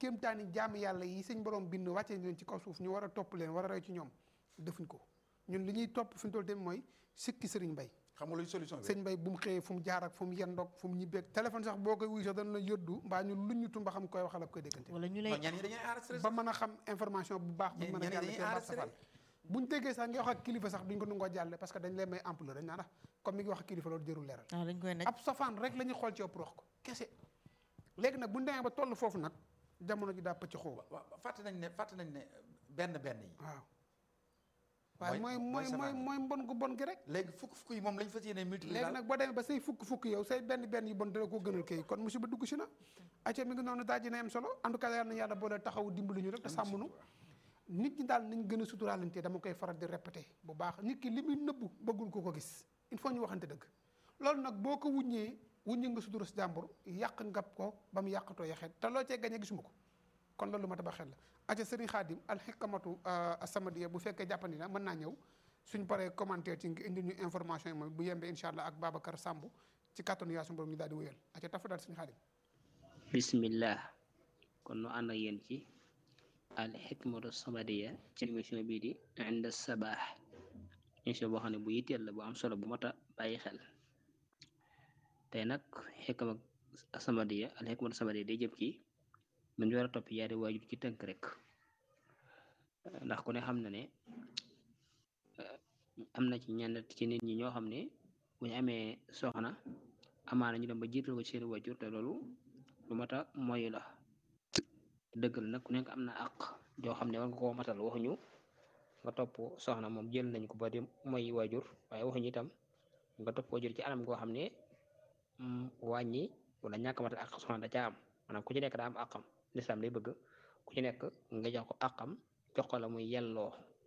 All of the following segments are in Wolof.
kéemtaani jaami yàlla yi sëñ borom bind wàcce leen ci kaw suuf ñu war a topp leen war a roy ci ñoom defuñ ko ñun li ñuy topp fi ñu toll tamit mooy sikki sëriñ mbay xam nga luy solution bi sëñ mbay bu mu xëyee fu mu jaar ak fu mu yendoog fu mu ñibbeeg téléphone sax boo koy wuy sax dana la yóddu mbaa ñu luññutu mba xam koy waxal ak koy déggante wala ñu lay non ñenn ñi dañuy enregistré ba mën a xam information bu baax bu ñenn mën a ñi jàll dañuy ci baat enregistré. safaan buñ déggee sax nga wax ak kilifa sax duñ ko nangoo jàlle parce que dañ lay may ampleur dañ naan ah comme mi ngi wax ak kilifa loolu jërul leeral ah dañ koy nekk ab safaan rek la ñuy xool ci ëpp wax ko kese léegi nag buñ demee ba toll foofu nag jamono ji daa pëcc xóoba waaw fàtte nañ ne fàtte nañ ne benn benn yi waaw waaye mooy mooy mooy mooy safaan. mooy mbon gu bon gi rek léegi fukk fukk yi moom lañ fas yéene multiplier léegi nag boo demee ba say fukk fukk yow say benn benn yu bon dala ko gënal kay kon musiba dugg si na acca mi ngi noonu daal dina am solo en tout cas yàlla na yàlla boole taxaw dimbali ñu rek te sàmmnu nit ñi daal nañ gën a suturaalante dama koy faral di répété bu baax nit ki li muy nëbbu bëggul ko ko gis il faut ñu waxante dëgg loolu nag boo ko wuññee wuññee nga sutura si jàmbur yàq ngab ko ba mu yàqatoo yaxeet te loo cee gañe gisuma ko kon loolu ma ta ba xel la acca sëriñ xaadim alxikamatu asamadiya bu fekkee jàppandi na mën naa ñëw suñ paree commentaire ci nga indi ñu information yi mooy bu yembee incha allah ak Babacar Samb ci kàttanu yaa suñu borom ñu daal di wéyal acca tafa daal sëriñ xaadim bismillah kon nu ànd ak yéen ci al xikmatu samadiya ci émission bii di inda sabaax émission boo xam ne bu yitteel la bu am solo bu mat a bàyyi xel tey nag xikma samadiya al xikmatu samadiya day jëm ci nu ñu war a topp yaari waajur ci tënk rek ndax ku ne xam na ne eh, am na ci ñenn ci nit ñi ñoo xam ne bu ñu amee soxna amaana ñu dem ba jiital ko ci seen waajur te loolu lu mata mooy la dëgg la nag ku nekk am na àq joo xam ne war nga koo matal waxuñu nga topp soxna moom jël nañ ko ba di mooy waajur waaye waxuñu itam nga topp ko jël ci anam goo xam ne mm, wàññi wala ñàkk a matal àq soxna da caa am maanaam ku ci nekk daa am àqam lislaam day bëgg ku ci nekk nga jox ko àqam jox ko la muy yelloo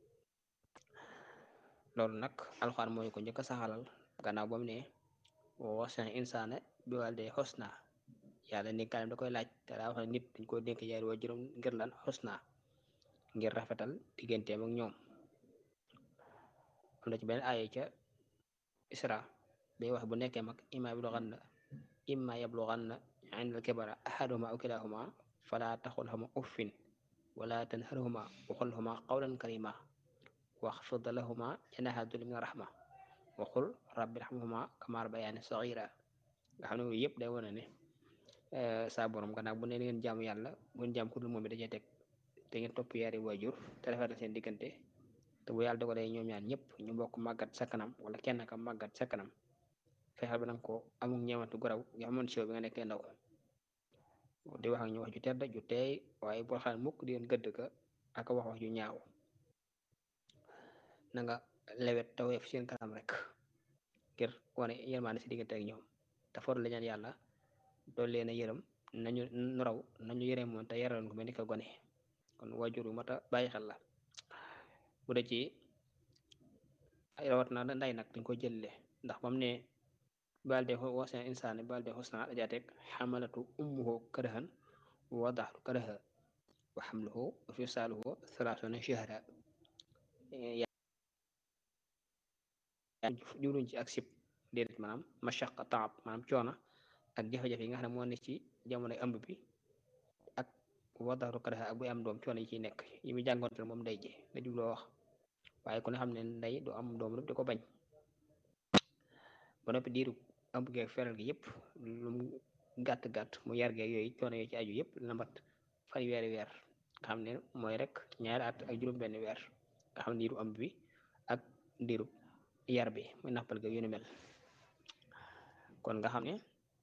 loolu nag alxuraan mooy ko njëkk a saxalal gannaaw ba mu ne wasan insaana bi wàlde xosna yàlla dénkaanam da koy laaj te daa wax ne nit dañ ko dénk yaari waajuram ngir lan xusna ngir rafetal digganteem ak ñoom am na ci benn aaya ca isra day wax bu nekkee mag imma yablughanna imma yablughanna indal kibara ahaduhuma aw kilahuma fala taxulhuma uffin wala tanharhuma wa qul lahuma qawlan karima waxfid lahuma janaha dulli min rahma wa qul rabbi irhamhuma kama rabbayani saghira nga xam ne yooyu yëpp day wane ne saa borom gannaaw bu ne ngeen jaamu yàlla bu ngeen jaam ku dul moom it dajee teg te ngeen topp yaari waajur te rafetal seen diggante te bu yàlla dogalee ñoom ñaan ñëpp ñu bokk màggat sa kanam wala kenn ka màggat sa kanam fexeel ba nanga ko amul ñeewantu garaw nga amoon si yow bi nga nekkee ndaw di wax ak ñu wax ju tedd ju teey waaye boo xam ne mukk di leen gëdd ka ak wax wax ju ñaaw na nga lewet te woyof seen kanam rek ngir wane yërmaande si diggante ak ñoom te for la ñaan yàlla dool leen a yërëm nañu nu raw nañu yërëm moom te yaraloon ko mel ni ko gone kon waajur wu mat a bàyyi xel la bu dee ci ay rawat na nday nag dañ ko jëlle ndax bam ne balde wasan insaani balde xusna dajaa teg xamalatu ummuhu karahan wa wadaxtu karaha wa xamluhu wa fisaaluhu thalathuna shahra jubluñ ci ak sib déedéet maanaam mashaqa taab maanaam coona ak jafe-jafe yi nga xam ne moo ne ci jamonoy ëmb bi ak wadaxtu karaha ak buy am doom coono yi ciy nekk yi muy jàngoonte moom ndey ji la jubloo wax waaye ku ne xam ne ndey du am doom rek di ko bañ ba noppi diiru ëmb geeg feral gi yëpp lu mu gàtt-gàtt mu yar geeg yooyu coono yooyu ci aju yëpp dina mat fan weeri weer nga xam ne mooy rek ñaari at ak juróom benn weer nga xam ne diiru ëmb bi ak diiru yar bi muy nappal ga yu ni mel kon nga xam ne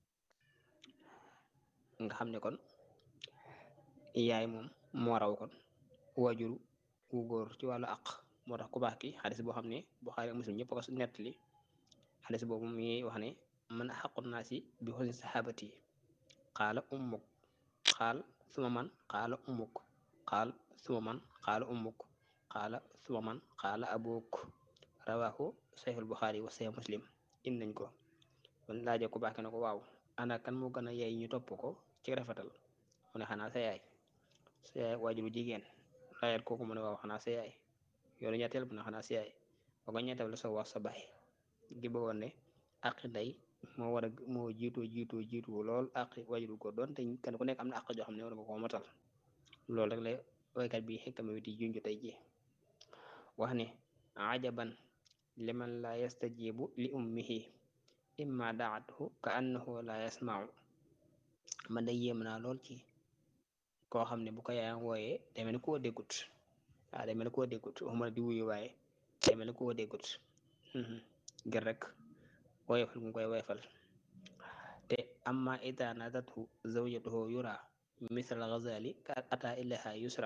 nga xam ne kon yaay moom moo raw kon waajuru wu góor ci wàllu àq moo tax ku baax ki xadis boo xam ne Buxaari ak Muslim ñëpp ko nettali xadis boobu mi wax ne man axaqu naasi bi xusni saxaabati qaala ummuk qaal suma man qaala ummuk qaal suma man qaala ummuk qaala suma man qaala abuk rawaahu sayxul Buxaari wa sayx Muslim in nañ ko kon laaje ku baax ki ne ko waaw ana kan moo gën a yey ñu topp ko ci rafetal mu ne xanaa sa yaay sa yaay waajuru jigéen laajat kooku mu ne waaw xanaa sa yaay yoonu ñetteel bu ne xanaa sa yaay ba ko ñetteel la soo wax sa baay gi bëggoon ne àqi ndey moo war a moo jiitoo jiitoo jiitoo lool àqi waajuru ko doon te kenn ku nekk am na àq joo xam ne war nga koo matal loolu rek la waykat bi xikama wi di junj tey ji wax ne ajaban liman la yastajibu li ummihi imma daathu ka annahu la yasmau man da yéem naa lool ci koo xam ne bu ko yaayam wooyee day mel ni koo déggut waaw day mel ni koo déggut waxuma di wuyu waaye day mel ni koo déggut ngir rek woyofal mu koy woyofal te amma ida nadathu zawjatuhu yura misal ghazali ka ata ilaha yusra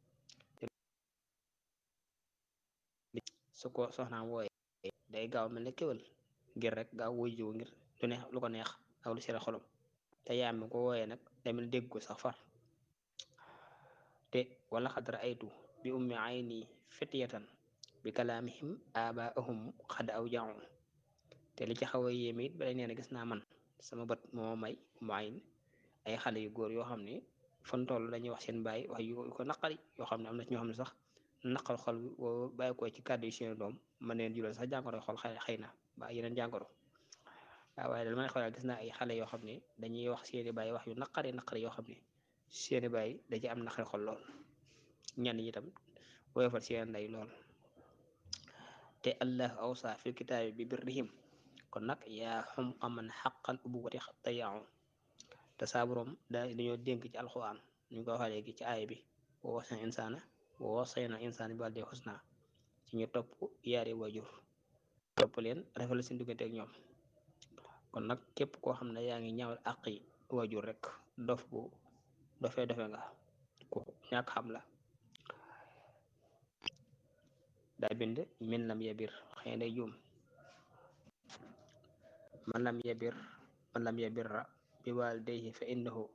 su ko soxnaam wooye day gaaw mel ne kéwal ngir rek gaaw wuy jiw ngir lu neex lu ko neex ak lu sera xolom te yaam mi ko wooyee nag day mel dégg ko sax far te wala xadra aytu bi ummi ayni fitiyatan bi kalaamihim abaahum xad aw jaaw te li ci xaw a yéeme it ba nee na gis naa man sama bët moo may ummu ayn ay xale yu góor yoo xam ne fan toll dañuy wax seen baay wax yu ko naqari yoo xam ne am na ci ñoo xam ne sax naqal xol boo bàyyi ko ci kàddu yi seen doom man neen jural sax jàngoro xol xëy xëy na ba yeneen jàngoro waaw waaye dal ma ne xoolal gis naa ay xale yoo xam ne dañuy wax seeni baay wax yu naqari naqari yoo xam ne seeni baay da ci am naqari xol lool ñenn ñi tam woyofal seen ndey lool te allah awsa fil kitaabi bi birrihim kon nag yaa xum aman xaqal ubuwati tayaaw te saa borom da dañoo dénk ci alxuraan ñu ko waxee léegi ci aaya bi wa wasna insaana wa wasayna insaana bi wàlde xusna ci ñu topp yaari wajur topp leen rafetlu seen diggante ak ñoom kon nag képp koo xam ne yaa ngi ñaawal àqi wajur rek dof bu dofee dofe nga ku ñàkk xam la daa bind min lam yabir xëy na juum man lam yabir man lam yabirra bi waalidayhi fa innahu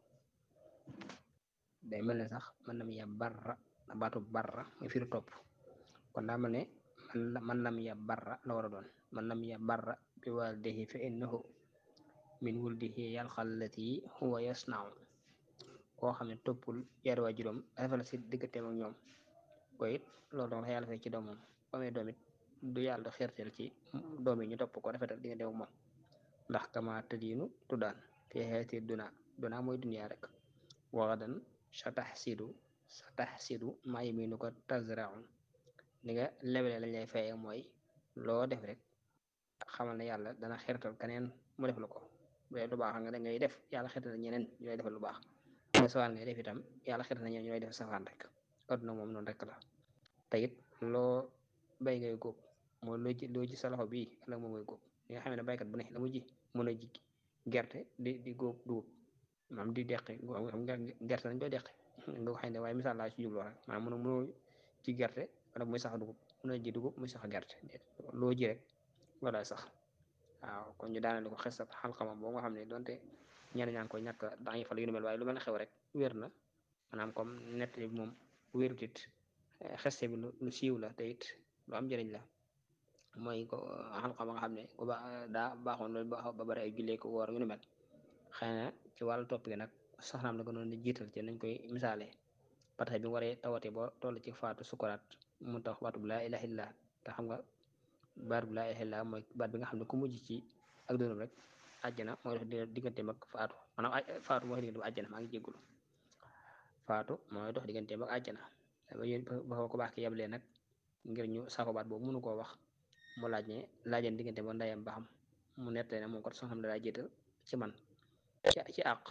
day mel ne sax man lam yabarra baatu barra muy firi topp kon daa mel ne man lam yabarra la war a doon man lam yabarra bi waalidayhi fa innahu min wuldihi yalxallati huwa yasnau koo xam ne toppul yaari waajuram rafetlu si digganteem ak ñoom ko it loolu doon yàlla fay ci doomam bu amee doom it du yàlla du xeerteel ci doom yi ñu topp ko rafetal diggante ak moom ndax kama tëdiinu tuddaan fi xeeti duna duna mooy duniya rek waxadan sa taxsidu sa taxsidu maa yaminu ko tazraun ni nga lebele lañ lay fayee mooy loo def rek xamal ne yàlla dana xeertal keneen mu def la ko bu dee lu baax nga da ngay def yàlla xeertal ñeneen ñu lay defal lu baax nga sawaan ngay def itam yàlla xeertal na ñeneen ñu lay def safaan rek adduna moom noonu rek la te it loo bay ngay góob mooy loo ji loo ji sa loxo bii la moom ngay góob li nga xam ne baykat bu ne la mu ji mën a ji gerte di di góob dugub maam di deqi xam nga gerte nañ koy deqi nga ko xëy ne waaye misaal laa ci jubloo rek maanaam mënu mënoo ci gerte wala muy sax dugub mën a ji dugub muy sax gerte loo ji rek wala sax waaw kon ñu daanale ko xesat xalxama boo nga xam ne donte ñenn ñaa ngi koy ñàkk daañu fa lu ñu mel waaye lu mel ne xew rek wér na maanaam comme nett bi moom wérut it xeste bi lu siiw la te it lu am njëriñ la mooy ko xalxama nga xam ne ku ba daa baaxoon loolu ba bari ay jullee ko woor yu nu mel xëy na ci wàllu topp gi nag soxnaam la gënoon di jiital ci nañ koy misaale parce que bi mu waree tawatee ba toll ci faatu sukuraat mu tax baatu bu laa ilaha illa te xam nga baat bu laa ilaha illa mooy baat bi nga xam ne ku mujj ci ak dundam rek àjjana mooy dox digganteem ak faatu maanaam faatu mooy digganteem ak àjjana maa ngi jéggulu faatu mooy dox digganteem ak àjjana ba ko baax ki yablee nag ngir ñu saako baat boobu mënu koo wax mu laaj ne laajeen diggante ba ndayam ba xam mu nettali ne moom kat soxna daa jiital ci man ci ci àq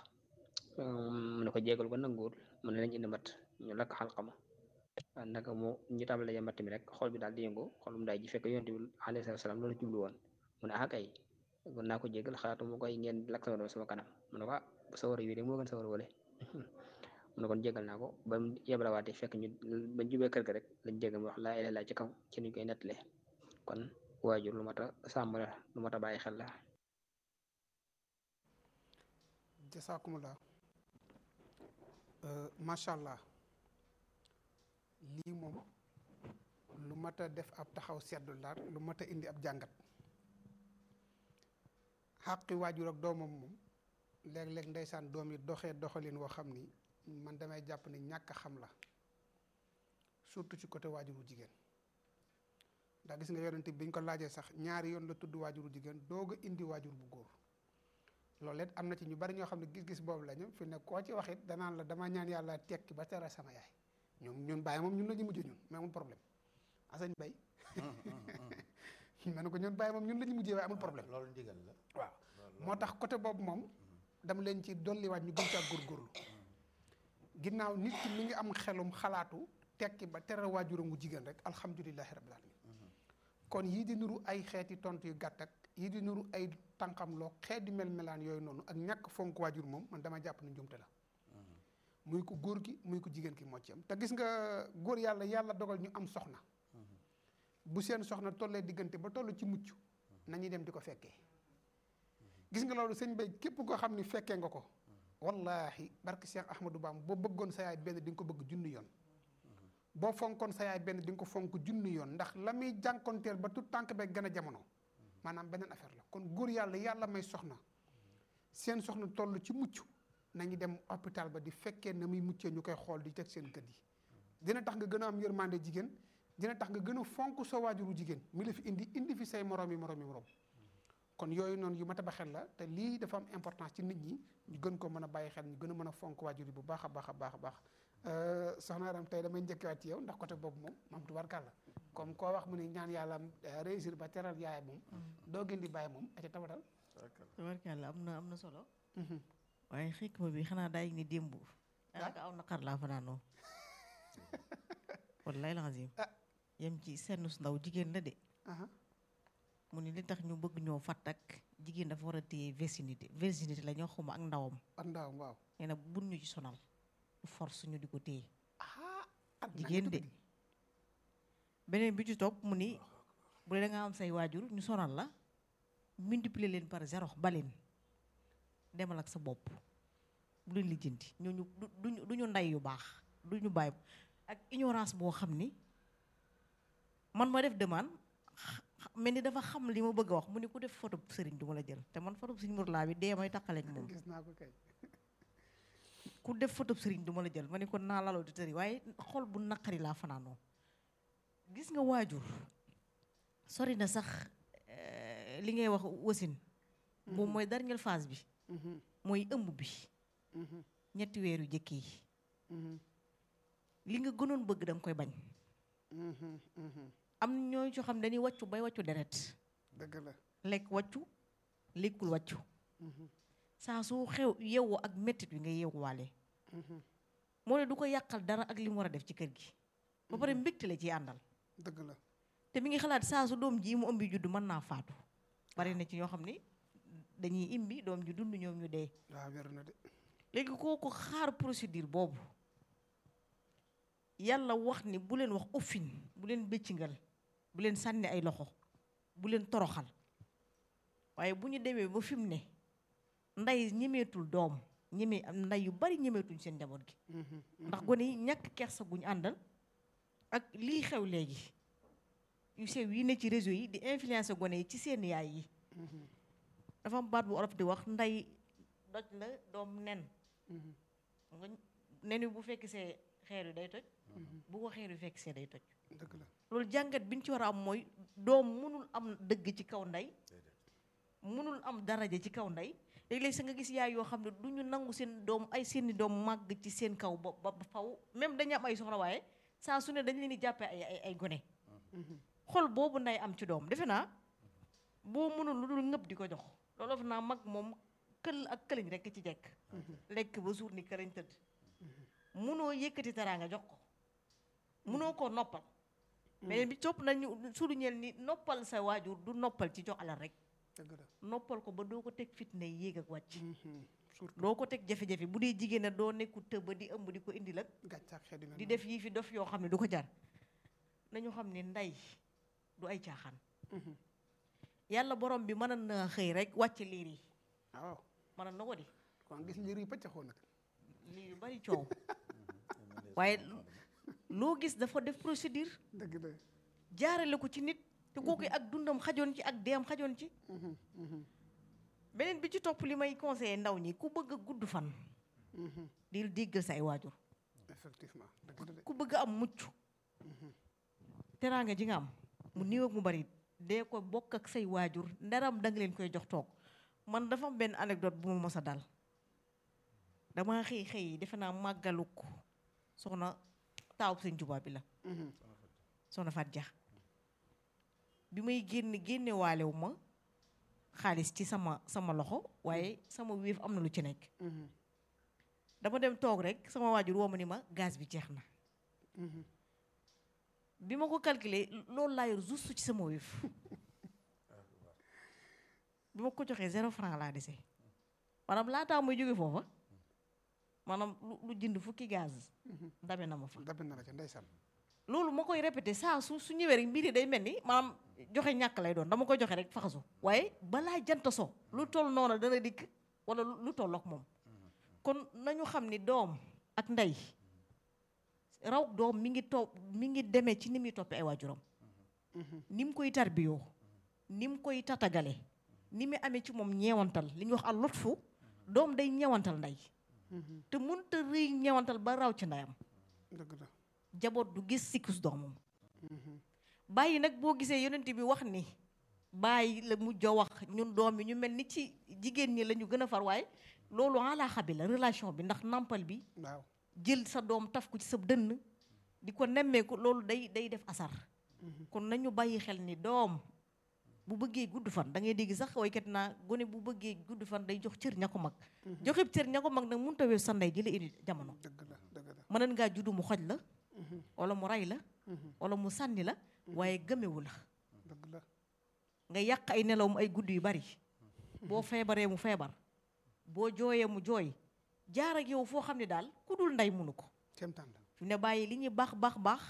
mu ne ko jégal ko nanguwul mu ne lañ indi mat ñu lakk xalxama naka mu ñu tàmbali ja matt mi rek xol bi daal di yëngu xolum daay ji fekk yonent bi alayhi salaam loolu jublu woon mu ne ah kay kon naa ko jégal xalaatu mu koy ngeen lakk sama doom sama kanam mu ne ko ah sa war a wii de moo gën sa war a wale mu ne kon jégal naa ko ba mu yebalawaatee fekk ñu ba jubee kër ga rek lañ jégal mu wax laa ilaaha illa ci kaw ci nuñ koy nettalee kon waajur lu mat a sàmm la lu mat a bàyyi xel la jasaakumullah macha allah lii moom lu mat a def ab taxaw seddu la lu mat a indi ab jàngat xàqi waajur ak doomam moom léeg-léeg ndeysaan doom yi doxee doxalin woo xam ni man damay jàpp ni ñàkk xam la surtout ci côté waajuru jigéen ndax gis nga yonent bi ñu ko laajee sax ñaari yoon la tudd waajuru jigéen doog a indi waajur bu góor loolu it am na ci ñu bari ñoo xam ne gis-gis boobu la ñu fi ne koo ci wax it danaan la dama ñaan yàlla tekki ba tere sama yaay ñoom ñun bàyyi moom ñun la ñu mujj ñun mais amul problème asañ bay ma ne ko ñun bàyyi moom ñun la ñu mujjee waaye amul problème loolu ndigal la waaw moo tax côté boobu moom dama leen ci dolliwaat ñu gën caa góorgóorlu ginnaaw nit ki mi ngi am xelum xalaatu tekki ba tere waajuram wu jigéen rek alhamdulilahi rabbil alamin kon yii di nuru ay xeeti tontu yu gàtt ak yii di nuru ay tànqam loo xeeti mel-melaan yooyu noonu ak ñàkk fonk waajur moom man dama jàpp ne njumte la muy ko góor gi muy ko jigéen ki moo ci am te gis nga góor yàlla yàlla dogal ñu am soxna bu seen soxna tollee diggante ba toll ci mucc nañuy dem di ko fekkee gis nga loolu sëñ bay képp koo xam ni fekkee nga ko wallahi barke Cheikh Ahmadou Bam boo bëggoon sa yaay benn di nga ko bëgg junni yoon boo fonkoon sa yaay benn di nga ko fonk junni yoon ndax la muy jànkonteel ba tout tànk beeg gën a jamono maanaam beneen affaire la kon góor yàlla yàlla may soxna seen soxna toll ci mucc nañu dem hôpital ba di fekkee na muy muccee ñu koy xool di teg seen kër yi dina tax nga gën a am yërmande jigéen dina tax nga gën a fonk sa waajuru jigéen mi la fi indi indi fi say moroom yi moroom yi moroom kon yooyu noonu yu mat a ba xel la te lii dafa am importance ci nit ñi ñu gën ko mën a bàyyi xel ñu gën a mën a fonk waajur yi bu baax a baax a baax a baax soxna Aram tey damay njëkkewaat ci yow ndax côté boobu moom moom tubarkàlla comme koo wax mu ne ñaan yàlla réussir ba teral yaay moom doo gën di bàyyi moom aca tabatal tabarkàlla am na am na solo waaye xikma bi xanaa daay ni démb daanaka aw naqar laa fanaanoo wallaay lazim yem ci sennus ndaw jigéen la de mu ni li tax ñu bëgg ñoo fàtt ak jigéen dafa war a téye virginité virginité la ñoo xuma ak ndawam ak ndawam waaw nee na bun ñu ci sonal force ñu di ko téye ah at jigéen de beneen bi ci topp mu ni bu dee da nga am say waajur ñu sonal la multiplier leen par zéro baleen demal ak sa bopp bu leen lijjanti ñooñu du duñu du ñu ndey yu baax du ñu bàyyi ak ignorance boo xam ni man ma def demande mel ni dafa xam li ma bëgg a wax mu ni ku def photo sëriñ du ma la jël te man photo sëriñ Mourala bi dee may taqaleeg moom gis naa ko kay ku def photo sëriñ du ma la jël ma ni kon naa laloo di tëri waaye xol bu naqari laa fanaanoo gis nga waajur sori na sax li ngay wax wasin moom mooy dernière phase bi mooy ëmb bi ñetti weeru jëkk yi li nga gënoon bëgg da nga koy bañ am ñooñu ci xam dañuy wàccu bay wàccu deret dëgg la lekk wàccu lekkul wàccu saa su xew yeewu ak mettit wi nga yeewuwaale moo ne du ko yàqal dara ak li mu war a def ci kër gi ba pare mbégte la ciy àndal dëgg la te mi ngi xalaat saa su doom ji mu ëmbi juddu mën naa faatu bari na ci ñoo xam ni dañuy imbi doom ji dund ñoom ñu dee waaw wér na de léegi kooku xaar procédure boobu yàlla wax ni bu leen wax uffin bu leen bëccingal bu leen sànni ay loxo bu leen toroxal waaye bu ñu demee ba fi mu ne ndey ñemeetul doom ñeme am ndey yu bari ñemeetuñ seen njaboot gi ndax gone yi ñàkk kersa guñ àndal ak lii xew léegi yu sew yi ne ci réseau yi di influencer gone yi ci seen yaay yi dafa am baat bu olof di wax ndey doj la doom nen nga nen wi bu fekk see xeer yu day toj bu ko xeer yu fekk see day toj dëgg la loolu jàngat bi ñu ci war a am mooy doom mënul am dëgg ci kaw ndey mënul am daraja ci kaw ndey léeg-léeg sa nga gis yaay yoo xam ne du ñu nangu seen doom ay seeni doom màgg ci seen kaw ba ba faw même dañu am ay soxla waaye saa su ne dañ leen di jàppee ay ay ay gone xol boobu nday am ci doom defe naa boo mënul lu dul ngëb di ko jox loolu defe naa mag moom kël ak këliñ rekk ci jekk lekk ba suur ni këriñ tëdd munoo yëkkati teraanga jox ko munoo koo noppal mais bi topp nañu sudu ñeel ni noppal sa waajur du noppal ci jox alal rek dëgg la noppal ko ba doo ko teg fitna yéeg ak wàcc surtout doo ko teg jafe-jafe bu dee jigéen ne doo nekku tëba di ëmb di ko indi la gàccaak xeet yu mel di noonu. def yii fi dof yoo xam ne du ko jar nañu xam ne ndey du ay caaxaan yàlla borom bi mën na xëy rek wàcc liir yi waaw mën na ko di kon gis liir yi pëccaxoo nag liir yu bari coow waaye loo gis dafa def procédure dëgg la jaarale ko ci nit te kooku ak dundam xajoon ci ak deem xajoon ci beneen bi ci topp li may conseillé ndaw ñi ku bëgg a gudd fan di déggal sa ay waajur effectivement dëgg la de ku bëgg am mucc teraanga ji nga am mu néew ak mu bari dee ko bokk ak say waajur ndaram da nga leen koy jox toog man dafa am benn anecdote bu ma mos a dal dama xëy xëy defe naa màggaluk soxna taaw sëñ Tuubaa bi la soxna Fat Dia bi may génn génne waalewu ma xaalis ci sama sama loxo waaye sama wéef am na lu ci nekk dama dem toog rek sama waajur woo ma ni ma gaz bi jeex na bi ma ko calculer loolu laa yor juste ci sama wéef bi ma ko joxee zéro franc laa dese maanaam laataa muy jóge foofa maanaam lu lu jënd fukki gaz dame na ma fa dabe na la ca ndeysaan loolu ma koy répété saa su su ñëwee rek mbir yi day mel ni maanaam joxe ñàkk lay doon dama koy joxe rek faxasu waaye balaa jant so lu toll noonu dana dikk wala lu tollook moom kon nañu xam ni doom ak ndey raw doom mi ngi topp mi ngi demee ci ni muy toppee ay waajuram ni mu koy tarbiyoo ni mu koy tatagale ni mu amee ci moom ñeewantal li ñuy wax al lutfu doom day ñeewantal ndey te mënta rëy ñeewantal ba raw ci ndeyam dëgg la jaboot du gis sikkus doomam bàyyi nag boo gisee yonent bi wax ni bàyyi la mujj a wax ñun doom yi ñu mel ni ci jigéen ñi la ñu gën a far waaye loolu alaaxa bi la relation bi ndax nampal bi waaw jël sa doom taf ko ci sa dënn di ko nemmeeku loolu day day def asar kon nañu bàyyi xel ni doom bu bëggee gudd fan da ngay dégg sax waykat naa gone bu bëggee gudd fan day jox cër ña ko mag joxe cër ña ko mag nag mënut a weesu sa ndey ji la indi jamono dëgg la dëgg la mënoon ngaa juddu mu xoj la wala mu rey la wala mu sànni la waaye gëmewu la dëgg la nga yàq ay nelawam ay guddi yu bari boo feebaree mu feebar boo jooyee mu jooy jaar ak yow foo xam ne daal ku dul ndey munu ko kéemtaan la fi ne bàyyi li ñuy baax baax baax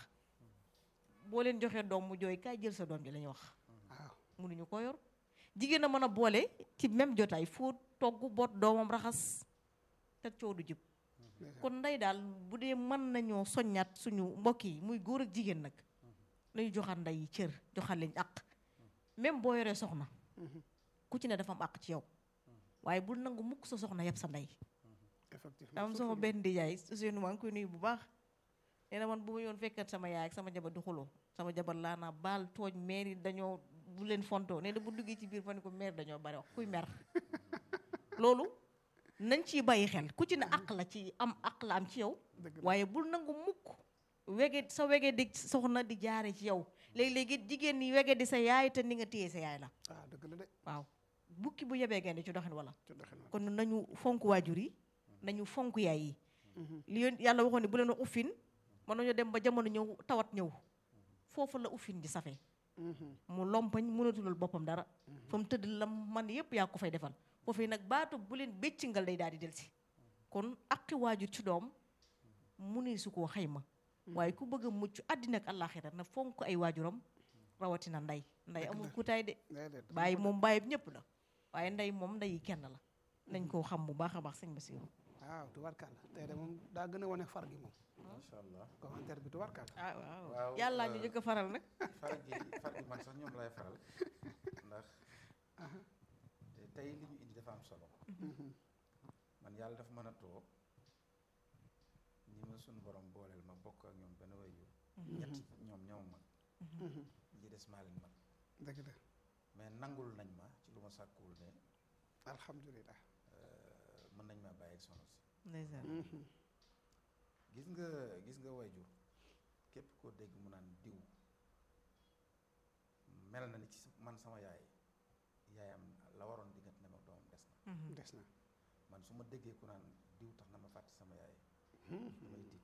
boo leen joxee doom mu jooy kaay jël sa doom ji la ñuy wax waaw munuñu ko yor jigéen a mën a boole ci même jotaay foo togg boot doomam raxas te coow du jib kon ndey daal bu dee mën nañoo soññaat suñu mbokk yi muy góor ak jigéen nag nañu joxaat ndey yi cër joxaat leen àq même boo yoree soxna ku ci ne dafa am àq ci yow waaye bul nangu mukk sa soxna yëpp sa ndey effectivement am sama benn ndijaay Ousseynou maa ngi koy nuyu bu baax nee na man bu ma yoon fekkat sama yaay ak sama jabar di xuloo sama jabar laa naa baal tooñ meer yi dañoo bu leen fontoo nee na bu duggee ci biir fa ne ko meer dañoo bari wax kuy mer loolu nañ ciy bàyyi xel ku ci ne àq la ci am àq la am ci yow dëgg la waaye bul nangu mukk wege sa wege di soxna di jaare ci yow léegi-léegi jigéen ñi wege di sa yaay te ni nga téye sa yaay la ah dëgg la de waaw bukki bu yebee gaynde ci doxin wala ci doxin wa kon nañu fonk waajur yi nañu fonk yaay yi li yoon yàlla waxoon ne bu leen wax uffin mën nañoo dem ba jamono ñëw tawat ñëw foofu la uffin di safe mu lompañ mënatulul boppam dara fa mu tëdd la man yépp yaa ko fay defal foofu nag baatu bu leen béccingal day daal di delsi kon aqi waajur ci doom mu ne su koo xayma waaye ku bëgg a mucc àddina ak àllaaxira na fonk ay waajuram rawatina ndey ndey amul kutaay de déedéet bàyyi moom bàyyi ñëpp la waaye ndey moom ndey yi kenn la nañ koo xam bu baax a baax sëñ Bassirou waaw tubarkàlla tey de moom daa gën a wane far gi moom macha allah commentaire bi tubarkàlla ah waaw Waaw, yàllaa ñu euh, jëkk a faral nag far gi far gi man sax ñoom lay faral ndax te tey li ñu indi dafa am solo man yàlla dafa mën a too ñi ma suñu borom booleel ma bokk ak ñoom benn wayu ñett ñoom ñoom mag ñi des maa leen mag dëgg la mais nangul nañ ma ci lu ma sàkkuwul ne alhamdulilah euh, mën nañ maa bàyyi ak soxna si ndeysaan gis nga gis nga wayjur képp koo dégg mu naan diw mel na ni ci sa- man sama yaay yaayam la waroon diggante ne ma doomam des na des na man su ma déggee ku naan diw tax na ma fàtte sama yaay damay tiit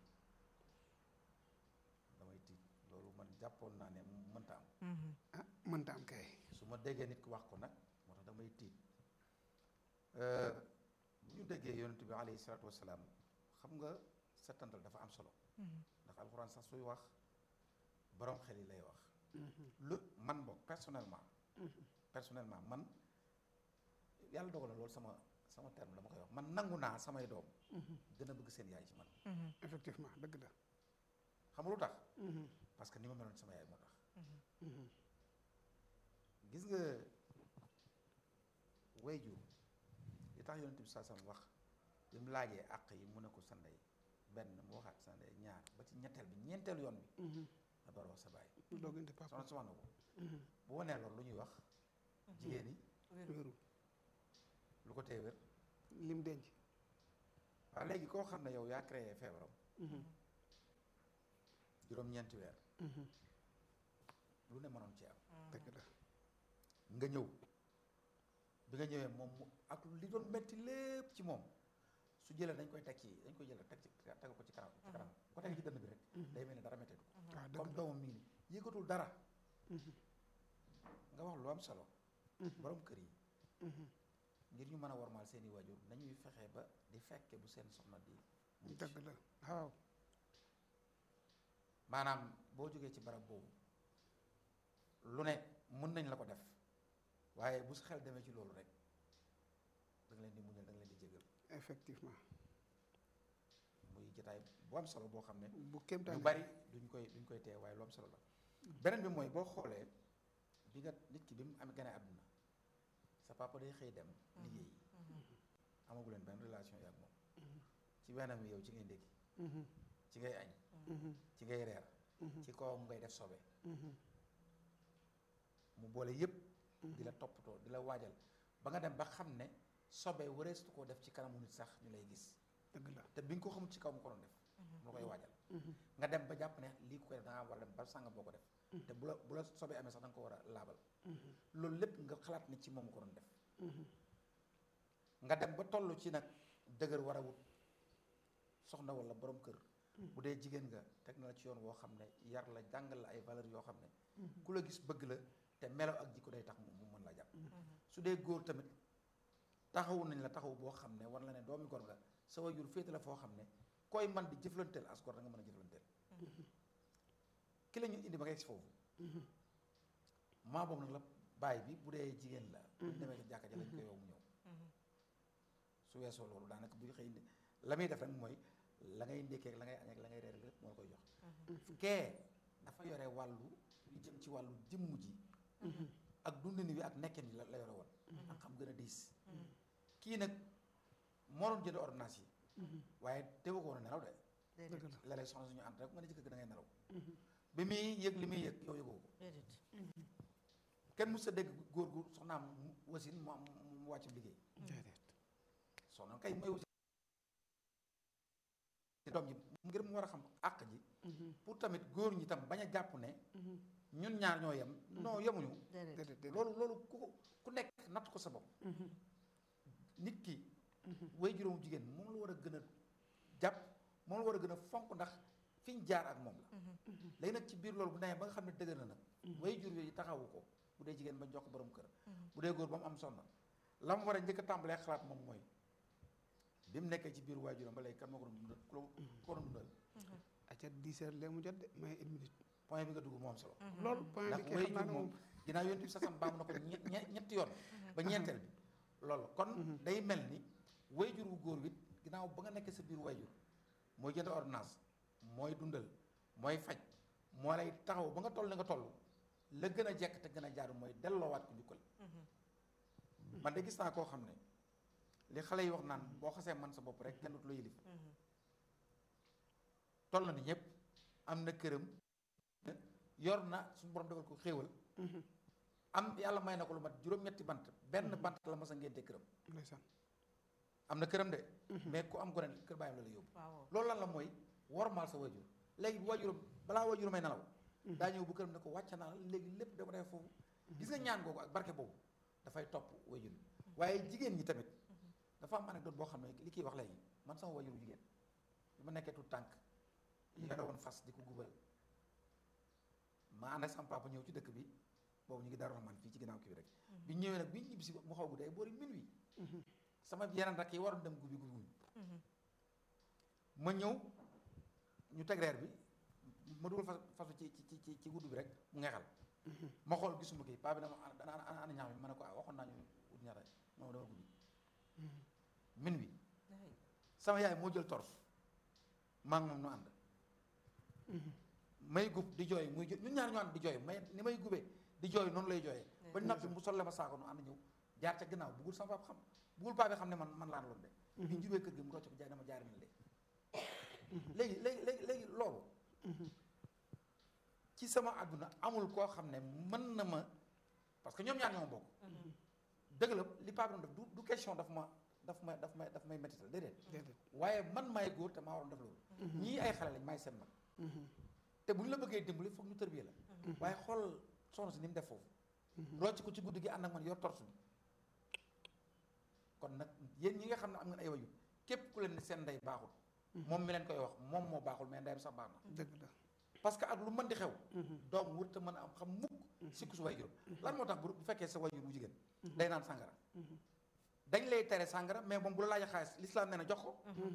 damay tiit loolu man jàppoon naa ne mënta am ah mënta am kay su ma déggee nit ku wax ko nag moo tax damay tiit Euh, bu ñu déggee yonent bi alayhi salaatu wasalaam xam nga settantal dafa am solo ndax alxuraan sax suy wax borom xel yi lay wax lu man boog personnellement personnellement man yàlla dogal na loolu sama sama terme dama koy wax man nangu naa samay doom gën a bëgg seen yaay ci man effectivement dëgg la xam nga lu tax parce que ni ma meloon sama yaay moo tax gis nga wayjur li tax yonent bi saa sam wax bi mu laajee àq yi mu ne ko sa ndey benn mu waxaat sa ndey ñaar ba ci ñetteel bi ñeenteel yoon bi nga door a wax sa baay doog indi papa soxna si wax na ko bu wanee loolu lu ñuy wax jigéen yi wéeru lu ko tee wér lim denc waaw léegi koo xam ne yow yaa créé feebaram juróom-ñeenti weer lu ne mënoon ci am dëgg la nga ñëw bi nga ñëwee moom mu ak li doon metti lépp ci moom su jëlee dañ koy teg ci dañ koy jëlee teg ci teg ko ci kanam ci kanam ko teg ci dënn bi rek day mel ni dara metteetu ko waaw dëgg comme la doomam mi ngi nii yëgatul dara nga wax lu am solo borom kër yi ngir ñu mën a wormaal seeni waajur nañuy fexe ba di fekke bu seen soxna di mucc dëgg la waaw maanaam boo jógee ci barab boobu lu ne mën nañ la ko def waaye bu sa xel demee ci loolu rek da nga leen di muñal da nga leen di jégal effectivement muy jotaay bu am solo boo xam ne bu kéemtaan lu bari duñ koy duñ koy tee waaye lu am solo la beneen bi mooy boo xoolee bi nga nit ki bi mu am gane àdduna sa papa day xëy dem liggéey amagu leen benn relation yi ak moom ci weenam wi yow ci ngay ndékki ci ngay añ ci ngay reer ci kawam ngay def sobe mu boole yépp di la toppatoo di la waajal ba nga dem ba xam ne sobe wareestu koo def ci kanamu nit sax ñu lay gis dëgg la te bi nga ko xamul ci kaw mu ko doon def mu la koy waajal nga dem ba jàpp ne lii ko koy def da ngaa war a dem ba sànga boo ko def te bu la bu la sobee amee sax da nga ko war a laabal loolu lépp nga xalaat ne ci moom ko doon def nga dem ba toll ci nag dëgër war a wut soxna wala borom kër bu dee jigéen nga teg na la ci yoon woo xam ne yar la jàngal la ay valeurs yoo xam ne ku la gis bëgg la te melo ak jikko day tax mu mu mën la jàpp su dee góor tamit taxawu nañ la taxaw boo xam ne war la ne doomi gor nga sa waajur féete la foo xam ne koy man di jëflanteel as gor da nga mën a jëflanteel ki la ñu indi ba ngay si foofu maa boobu nag la baay bi bu dee jigéen la bu ñu demee ci jàkka ja lañ koy yow mu ñëw su weesoo loolu daanaka buy xëy la muy def rek mooy la ngay ndékkee ak la ngay añ ak la ngay reer lépp moo la koy jox kee dafa yore wàllu lu jëm ci wàllu jëmm ji ak dundin wi ak nekkin bi la la yore woon ak xam gën a diis kii nag moo doon jënd ordonnance yi waaye teewu ko woon a nelaw de dëgg la léeg-léeg soxna suñu ànd rek nga ne jëkkër gi da ngay nelaw bi muy yëg li muy yëg yow yëgoo ko déedéet kenn mu sa dégg góor gu soxnaam mu wasin mu am mu wàcc liggéey déedéet soxna kay mooy wasin doom ji ngir mu war a xam àq ji pour tamit góor ñi tam bañ a jàpp ne ñun ñaar ñoo yem non yemuñu déedéet déedéet déedéet loolu loolu ku ko ku nekk natt ko sa bopp nit ki way juróomu jigéen moom la war a gën a jàpp moom la war a gën a fonk ndax fi ñu jaar ak moom la léegi nag ci biir loolu bu demee ba nga xam ne dëgër na nag way jur yooyu taxawu ko bu dee jigéen ba jox ko borom kër bu dee góor ba mu am sonna la mu war a njëkk a tàmbalee xalaat moom mooy bi mu nekkee ci biir waajuram ba léegi kan moo ko doon dundal ku ko doon dundal acca dix heures léegi mu jot de may une minute point bi nga dugg moo am solo loolu point ndax bi kay way xam naa jur ne moom moom ginnaaw yonent bi sasam baamu na ko ñe- ñe- ñetti yoon ba ñeenteel bi loolu kon day mel ni wayjur wu góor wit ginnaaw ba nga nekkee sa biir wayjur mooy jënd ordonnance mooy dundal mooy faj moo lay taxaw ba nga toll ni nga toll la gën a jekk te gën a jaaru mooy delloowaat ko njukkal man de gis naa koo xam ne li xale yi wax naan boo xasee man sa bopp rek kenn dootu la yilif toll na ni ñëpp am na këram yor na suñu borom defal ko xéewal am yàlla may na ko lu mat juróom-ñetti bant benn bant la mas a ngénte këram ndeysaan am na këram de mais ku am gone kër bàyyam la la yóbbu waaw loolu lan la mooy wormaal sa wajur léegi bu wajuram balaa wajuram may nelaw daa ñëw bu këram ne ko wàcc naa la léegi lépp dama def foofu gis nga ñaan googu ak barke boobu dafay topp wajur bi waaye jigéen ñi tamit dafa am anecdote boo xam ne li kiy wax léegi man sama wajuru jigéen bi ma nekkee tout tànk yore woon fas di ko gubal ma ànd ak sama papa ñëw ci dëkk bi boobu ñu ngi Daaru Rahmaan fii ci ginnaaw kii bi rek bi ñu ñëwee nag bi ñu ñibbisi mu xaw guddee boori minuit sama yeneen rakk yi waroon dem gubbi gubbi wuñ ma ñëw ñu teg reer bi ma dugal fas fas ci ci ci ci gudd bi rek mu ngeexal ma xool gisuma kii paa bi dama ana ana ana ñaam bi ma ne ko ah waxoon naa ñu ut ñaata moom dama guddi min wi sama yaay moo jël torf maa ngi moom nu ànd may gub di jooy muy jo ñun ñaar ñu ànd di jooy may ni may gubee di jooy noonu lay jooyee ba noppi mu solle ma saako nu ànd ñëw jaar ca ginnaaw bugul sama papa xam bugul paa bi xam ne man man laan loolu de bi ñu jubee kër gi mu rocc ko jaay dama jaari na de léegi léegi léegi léegi loolu ci sama àdduna amul koo xam ne mën na ma parce que ñoom ñaar ñoo bokk dëgg la li paa bi doon def du du question daf ma daf may daf may daf may métital déedéet déedéet waaye man maay góor te maa waroon def loolu ñii ay xale lañ maay seen mag te bu ñu la bëggee dimbali foog ñu tërbiyee la waaye xool soxna si ni mu def foofu rocc ko ci guddi gi ànd ak man yor torsu bi kon nag yéen ñi nga xam ne am ngeen ay wayu képp ku leen ne seen ndey baaxul moom mi leen koy wax moom moo baaxul mais ndeyam sax baax na dëgg la parce que ak lu mën di xew doom wër te mën a am xam mukk sikku su wayjur lan moo tax bu bu fekkee sa wayjur bu jigéen day naan sàngara dañ lay tere sàngara mais moom bu la laajee xaalis l'islam nee na jox ko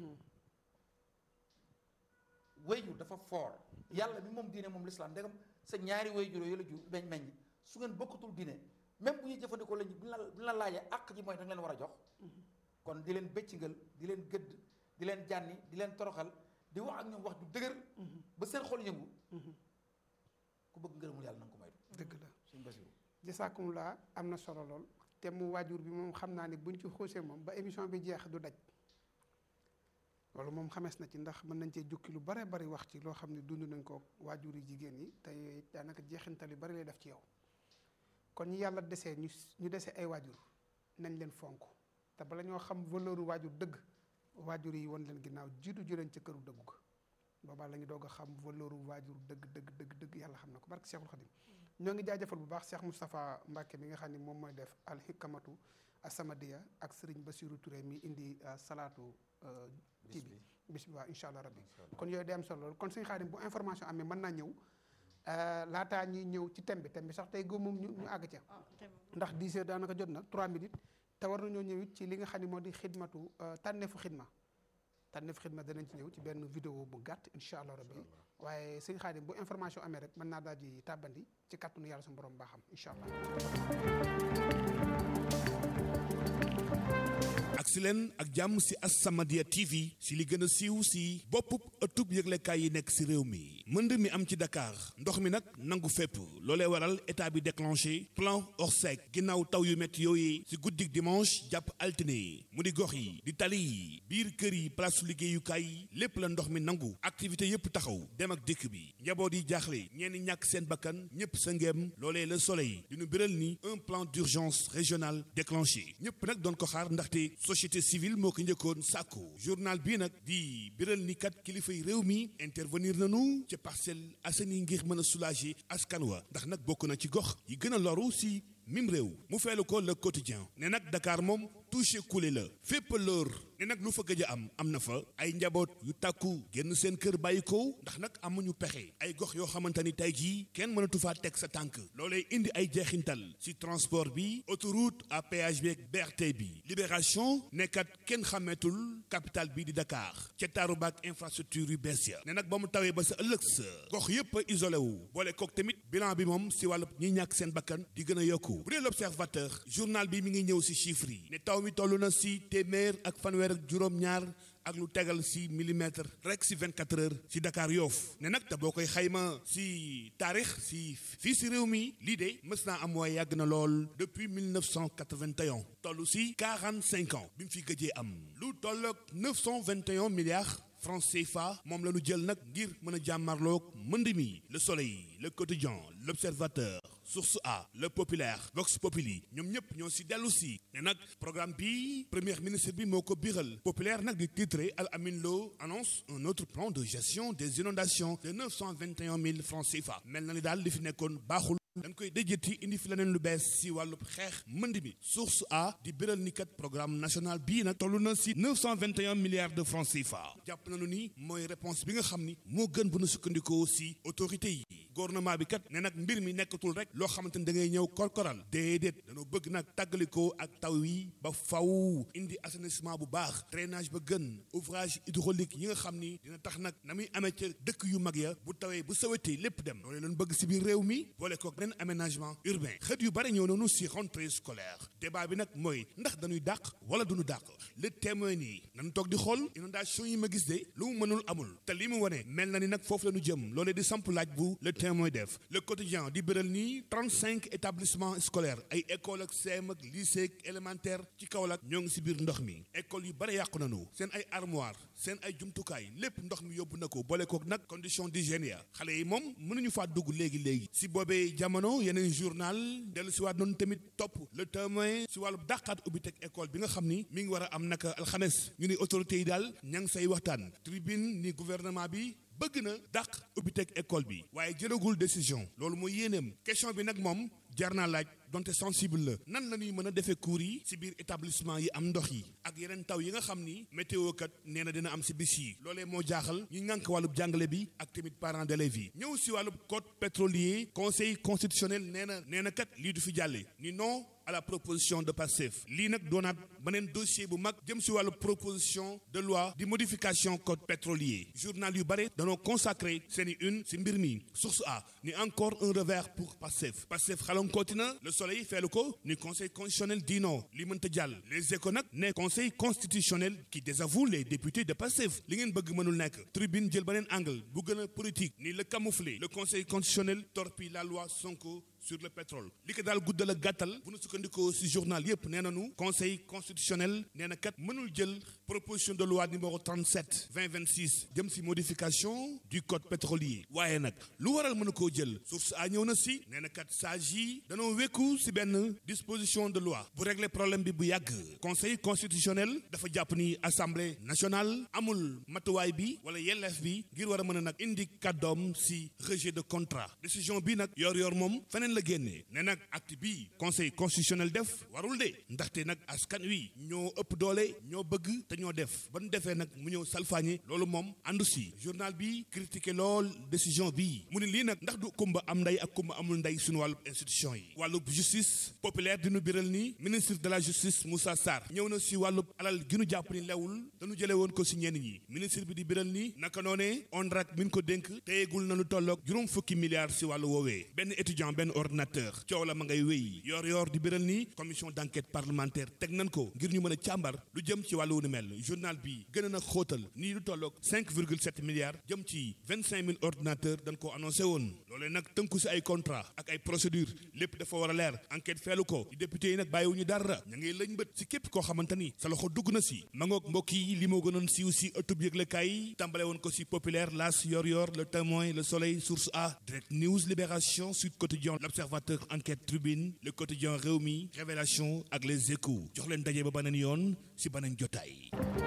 wayjur dafa foor yàlla mi moom diine moom l'islam ndegam sa ñaari wayjur yooyu la jur meñ meññ su ngeen bokkatul diine même bu ñuy jëfandikoo lañu bu ñu la bu ñu la laajee àq ji mooy da nga leen war a jox kon di leen bëccingal di leen gëdd di leen jànni di leen toroxal di wax ak ñoom wax ju dëgër ba seen xol yëngu ku bëgg ngërëmul yàlla na nga ko moytu dëgg la suñu basiru jasaakumulaa am na solo lool te mu waajur bi moom xam naa ne buñ ci xuusee moom ba émission bi jeex du daj loolu moom xamees na ci ndax mën nañ cee jukki lu bare bari wax ci loo xam ne dund nañ ko waajur yi jigéen yi te yooyu daanaka jeexintal yu bari lay def ci yow kon ñi yàlla desee ñu ñu desee ay waajur nañ leen fonk te bala ñoo xam valeur waajur dëgg waajur yi won leen ginnaaw jiitu ju leen ca këru dëggu ga boobaa la ñu doog a xam valeur waajur dëgg dëgg dëgg dëgg yàlla xam na ko barke Cheikhul Khadim ñoo ngi jaajëfal bu baax Cheikh Moustapha Mbacke mi nga xam ne moom mooy def alxikamatu asamadiya ak Serigne Bassirou Touré mi indi salaatu kii bi bis bi waaw incha allah rabbi kon yooyu day am solo lool kon suñu Xaadim bu information amee mën naa ñëw laataa ñuy ñëw ci thème bi thème bi sax tey góob moom ñu ñu àgg ca ndax 10 heures daanaka jot na 3 minutes te war nañoo ñëw it ci li nga xam ne moo di xidmatu tànneefu xidma tànneefu xidma danañ ci ñëw ci benn vidéo bu gàtt incha allah rabbi waaye sëñ Xaadim bu information amee rek mën naa daal di tàbbandi ci kàttanu yàlla suñu borom baaxam incha allah. ak si leen ak jàmm si As-Samadiyya TV si li gën a siiw si boppub ëttub yëglekaay yi nekk si réew mi mënd mi am ci Dakar ndox mi nag nangu fépp loolee waral état bi déclenché plan Orsec ginnaaw taw yu métti yooyu si guddik dimanche jàpp altine mu di gox yi di tali yi biir kër yi place liggéeyukaay yi lépp la ndox mi nangu activité yépp taxaw dem ak dikk bi njaboot yi jaaxle ñenn ñàkk seen bakkan ñëpp sa ngeem loolee le soleil di ñu biral ni un plan d'urgence régional déclenché ñëpp nag doon ko xaar ndaxte société civile moo ko njëkkoon sàkku journal bii nag di biral ni kat kilifa yi réew mi intervenir nañu ca Parcelles Assainies ngir mën a soulager askan wa ndax nag bokk na ci gox yi gën a loru si mim réew mu feelu ko le quotidien ne nag Dakar moom touché coulé la fépp lóor ne nag lu fa gëj a am am na fa ay njaboot yu tàkku génn seen kër bàyyi ko ndax nag amuñu pexe ay gox yoo xamante ni tey jii kenn mënatu faa teg sa tànk loolee indi ay jeexintal ci transport bi autoroute à péage bi ak BRT bi libération nekkat kenn xàmmeetul capital bi di Dakar ca taaru baak infrastructure yu bees ya ne nag ba mu tawee ba sa ëllëg sa gox yépp a isolé wu boole kook tamit bilan bi moom si wàllu ñi ñàkk seen bakkan di gën a yokku bu dee l'observateur journal bi mi ngi ñëw si chiffres yi ne taw mi toll na si téeméer ak fanweer ak juróom-ñaar ak lu tegal si millimètre rek si 24 heures si Dakar Yoff ne nag te boo koy xayma si taarix si fii si réew mi lii de mës naa am waaye yàgg na lool depuis 1981 toll si 45 ans bi mu fi gëjee am lu toll ak 921 milliards francs CFA moom la ñu jël nag ngir mën a jàmmarloog mënd mi le soleil le quotidien l'observateur source A le populaire Vox Populi ñoom ñëpp ñoo si dellu si ne nag programme bi premier ministre bi moo ko biral populaire nag di titré Al Amin Lo annonce un autre plan de gestion des inondations de 921 000 francs CFA mel na ni daal li fi nekkoon baaxul dañ koy déjëti indi fi leneen lu bees si wàllu xeex mënd mi source A di biral ni kat programme national bii nag toll na si 921 milliards de francs CFA jàpp nañu ni mooy réponse bi nga xam ni moo gën bu nu sukkandikoo si autorité yi gouvernement bi kat ne nag mbir mi nekkatul rek loo xamante ni da ngay ñëw korkoral déedéet dañoo bëgg nag tàggalikoo ak taw yi ba faw indi assainissement bu baax drainage ba gën ouvrage hydraulique yi nga xam ni dina tax nag na muy amee ca dëkk yu mag ya bu tawee bu sawetee lépp dem loolu leen bëgg si biir réew mi boole kook beneen aménagement urbain xët yu bari ñëw noonu si rentrée scolaire débat bi nag mooy ndax dañuy dàq wala duñu dàq le témoin nii nañu toog di xool inondation yi ma gis de lu mu mënul amul te li mu wane mel na ni nag foofu la ñu jëm loolee di samp laaj bu le témoin def le quotidien di bëral nii 35 établissements scolaires ay école ak CM ak lycée ak élémentaire ci Kaolack ñoo ngi si biir ndox mi école yu bari yàqu nañu seen ay armoire seen ay jumtukaay lépp ndox mi yóbbu na ko boole kook nag condition d'hygiène ya xale yi moom mënuñu faa dugg léegi léegi si boobee jamono jamono yeneen journal dellu si waat noonu tamit topp le témoin si wàllu dàqaat ubbi teg école bi nga xam ni mi ngi war a am naka alxames ñu ni autorités yi daal ña ngi say waxtaan tribune ni gouvernement bi bëgg na dàq ubbi teg école bi waaye jëlagul décision loolu mooy yéeneem question bi nag moom jar naa laaj donte sensible la nan la ñuy mën a defee cours yi si biir établissement yi am ndox yi ak yeneen taw yi nga xam ni météo kat nee na dina am si bis yi loolee moo jaaxal ñu ngànk wàllub jàngale bi ak tamit parents d'élèves yi ñëw si wàllub code pétrolier conseil constitutionnel nee na nee na kat lii du fi jàlle ni non à la proposition de Pastef lii nag doonaat beneen dossier bu mag jëm si wàllu proposition de loi di modification code pétrolier journal yu bare danoo consacré seeni une si mbir mi source a ni encore un revers pour Pastef Pastef xalankooti na le soleil feelu ko ni conseil constitutionnel dit non li mënta jàll les échos nag ne conseil constitutionnel qui désavoue les députés de Pastef li ngeen bëgg mënul nekk tribune jël beneen angle bu gën a politique ni le camoufler le conseil constitutionnel torpille la loi Sonko sur le pétrole li ko daal guddal ak gàttal bu nu sukkandikoo ci journal yépp nee nañu conseil constitutionnel nee na kat mënul jël proposition de loi numéro 37 2026 jëm ci modification du code pétrolier waaye nag lu waral mën a koo jël source a ñëw na ci nee na kat sage yi danoo wekku ci benn disposition de loi bu régler problème bi bu yàgg conseil constitutionnel dafa jàpp ni assemblée nationale amul matuwaay bi wala yelleef bi ngir war a mën a nag indi kàddoom ci rejet de contrat décision bi nag yor yor moom feneen la génnee ne nag acte bi conseil constitutionnel def warul de ndaxte nag askan wi ñoo ëpp doole ñoo bëgg te ñoo def ba nu defee nag mu ñëw salfaañe loolu moom àndu si journal bi critiqué lool décision bi mu ne lii nag ndax du kumba am ndey ak kumba amul ndey suñu wàllu institution yi wàllub justice populaire di nu biral ni ministre de la justice Moussa Sarr ñëw na si wàllub alal gi nu jàpp ni lewul dañu jëlee woon ko si ñenn ñi ministre bi di biral ni naka noonee ONRAC min ko dénk téyegul na lu tolloog juróom fukki milliards si wàllu woowee benn étudiant benn ordinateur coow la ma ngay wéy yor yor di biral ni commission d'enquête parlementaire teg nañ ko ngir ñu mën a càmbar lu jëm ci wàllu wu ni mel journal bi gën a nag xóotal nii lu tolloog 5,7 milliards jëm ci 25 000 ordinateurs dañ ko annoncé woon loolee nag tënku si ay contrat ak ay procédure lépp dafa war a leer enquête feelu ko di député yi nag bàyyiwuñu dara ña ngay lëñ bët si képp koo xamante ni sa loxo dugg na si ma ngoog mbokk yi li moo gënoon siiw si ëttub yëglekaay yi tàmbale woon ko si populaire las yor yor le témoin le soleil source a direct news libération sud quotidien l'observateur enquête tribune le quotidien Rewmi révélation ak les échos jox leen daje ba beneen yoon si beneen jotaay.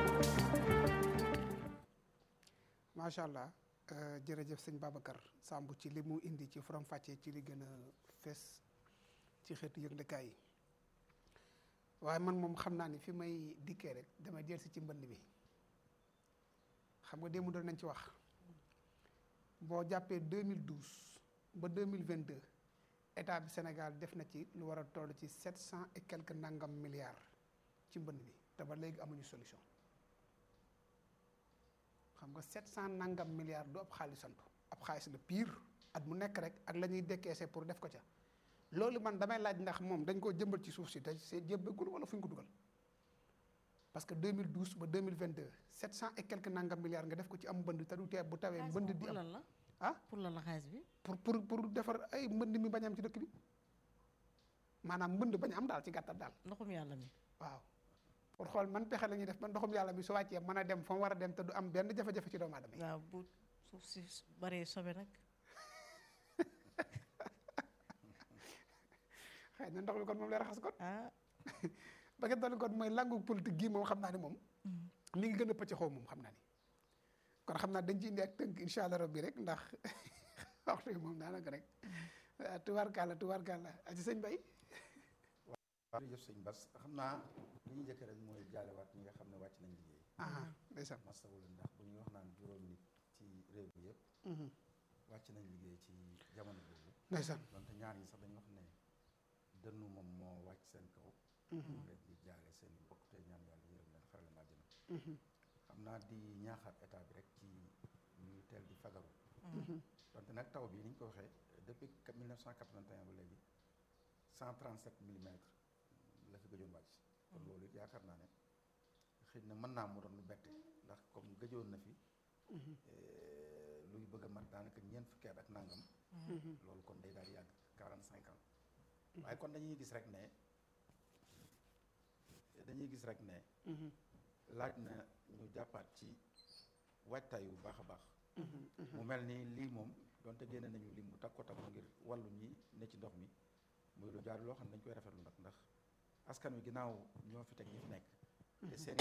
macha allah jërëjëf sëñ Babacar Samb ci li mu indi ci faram fàccee ci li gën a fees ci xeetu yëglekaay yi waaye man moom xam naa ni fi may dikkee rek damay jël si ci mbënd bi xam nga démb doon nañ ci wax boo jàppee 2012 ba 2022 état bi Sénégal def na ci lu war a toll ci 700 et quelques nangam milliards ci mbënd bi te ba léegi amuñu solution. xam nga 700 nangam milliards du ab xaalisantu ab xaalis la pire at mu nekk rek ak la ñuy décaissé pour def ko ca loolu man damay laaj ndax moom dañ koo jëmbal ci suuf si te see jébbagul wala fu ñu ko dugal parce que 2012 ba 2022 700 et quelques nangam milliards nga def ko ci am mbënd te du tee bu tawee mbënd di am la ah pour lan la xaalis bi pour pour pour defar ay mbënd mi bañ am ci dëkk bi maanaam mbënd bañ am daal ci gàttal daal ndoxum yàlla mi waaw pour xool man pexe la ñuy def man ndoxum yàlla mi su wàccee mën a dem fa mu war a dem te du am benn jafe-jafe ci doomu aadama yi waaw bu suuf si baree sobe nag xëy na ndox mi kon moom lay raxas kon ah ba ngeen doon kon mooy langu politique gii moom xam naa ne moom mi ngi gën a pëcc xaw moom xam naa ni kon xam naa dañ ci indi ak tënk incha allah rabbi rek ndax waxtu yi moom daanaka rek waaw tubaarkàlla tubaarkàlla aci sëñ Bay waaw jërëjëf sëñ Bas xam naa li ñu njëkk rek mooy jaalewaat ñi nga xam ne wàcc nañ liggéey aha ndeysaan masawu leen ndax bu ñuy wax naan juróom nit ci réew mi yëpp wàcc nañ liggéey ci jamono boobu ndeysaan donte ñaar ñi sax dañu wax ne dënnu moom moo wàcc seen kaw leen di jaale seen bokk te ñaan yàlla yërëm leen xarale maa jëna xam naa di ñaaxaat état bi rek ci ñuy teel di fagaru donte nag taw bi ni ñu ko waxee depuis 1981 ba léegi 137 millimètres la fi gëjoon wàcc kon loolu it yaakaar naa ne xëy na mën naa mu doon lu bette ndax comme gëjoon na fi luy bëgg a mat daanaka ñeent fukki at ak nangam loolu kon day daal di yàgg 45 ans waaye kon dañuy gis rek ne dañuy gis rek ne laaj na ñu jàppaat ci waajtaay bu baax a baax mu mel ni lii moom donte génne nañu lim bu takko takko ngir wàllu ñi ne ci ndox mi muy lu jaar loo xam ne dañ koy rafetlu nag ndax askan wi ginnaaw ñoo fi teg ñi fi nekk te seen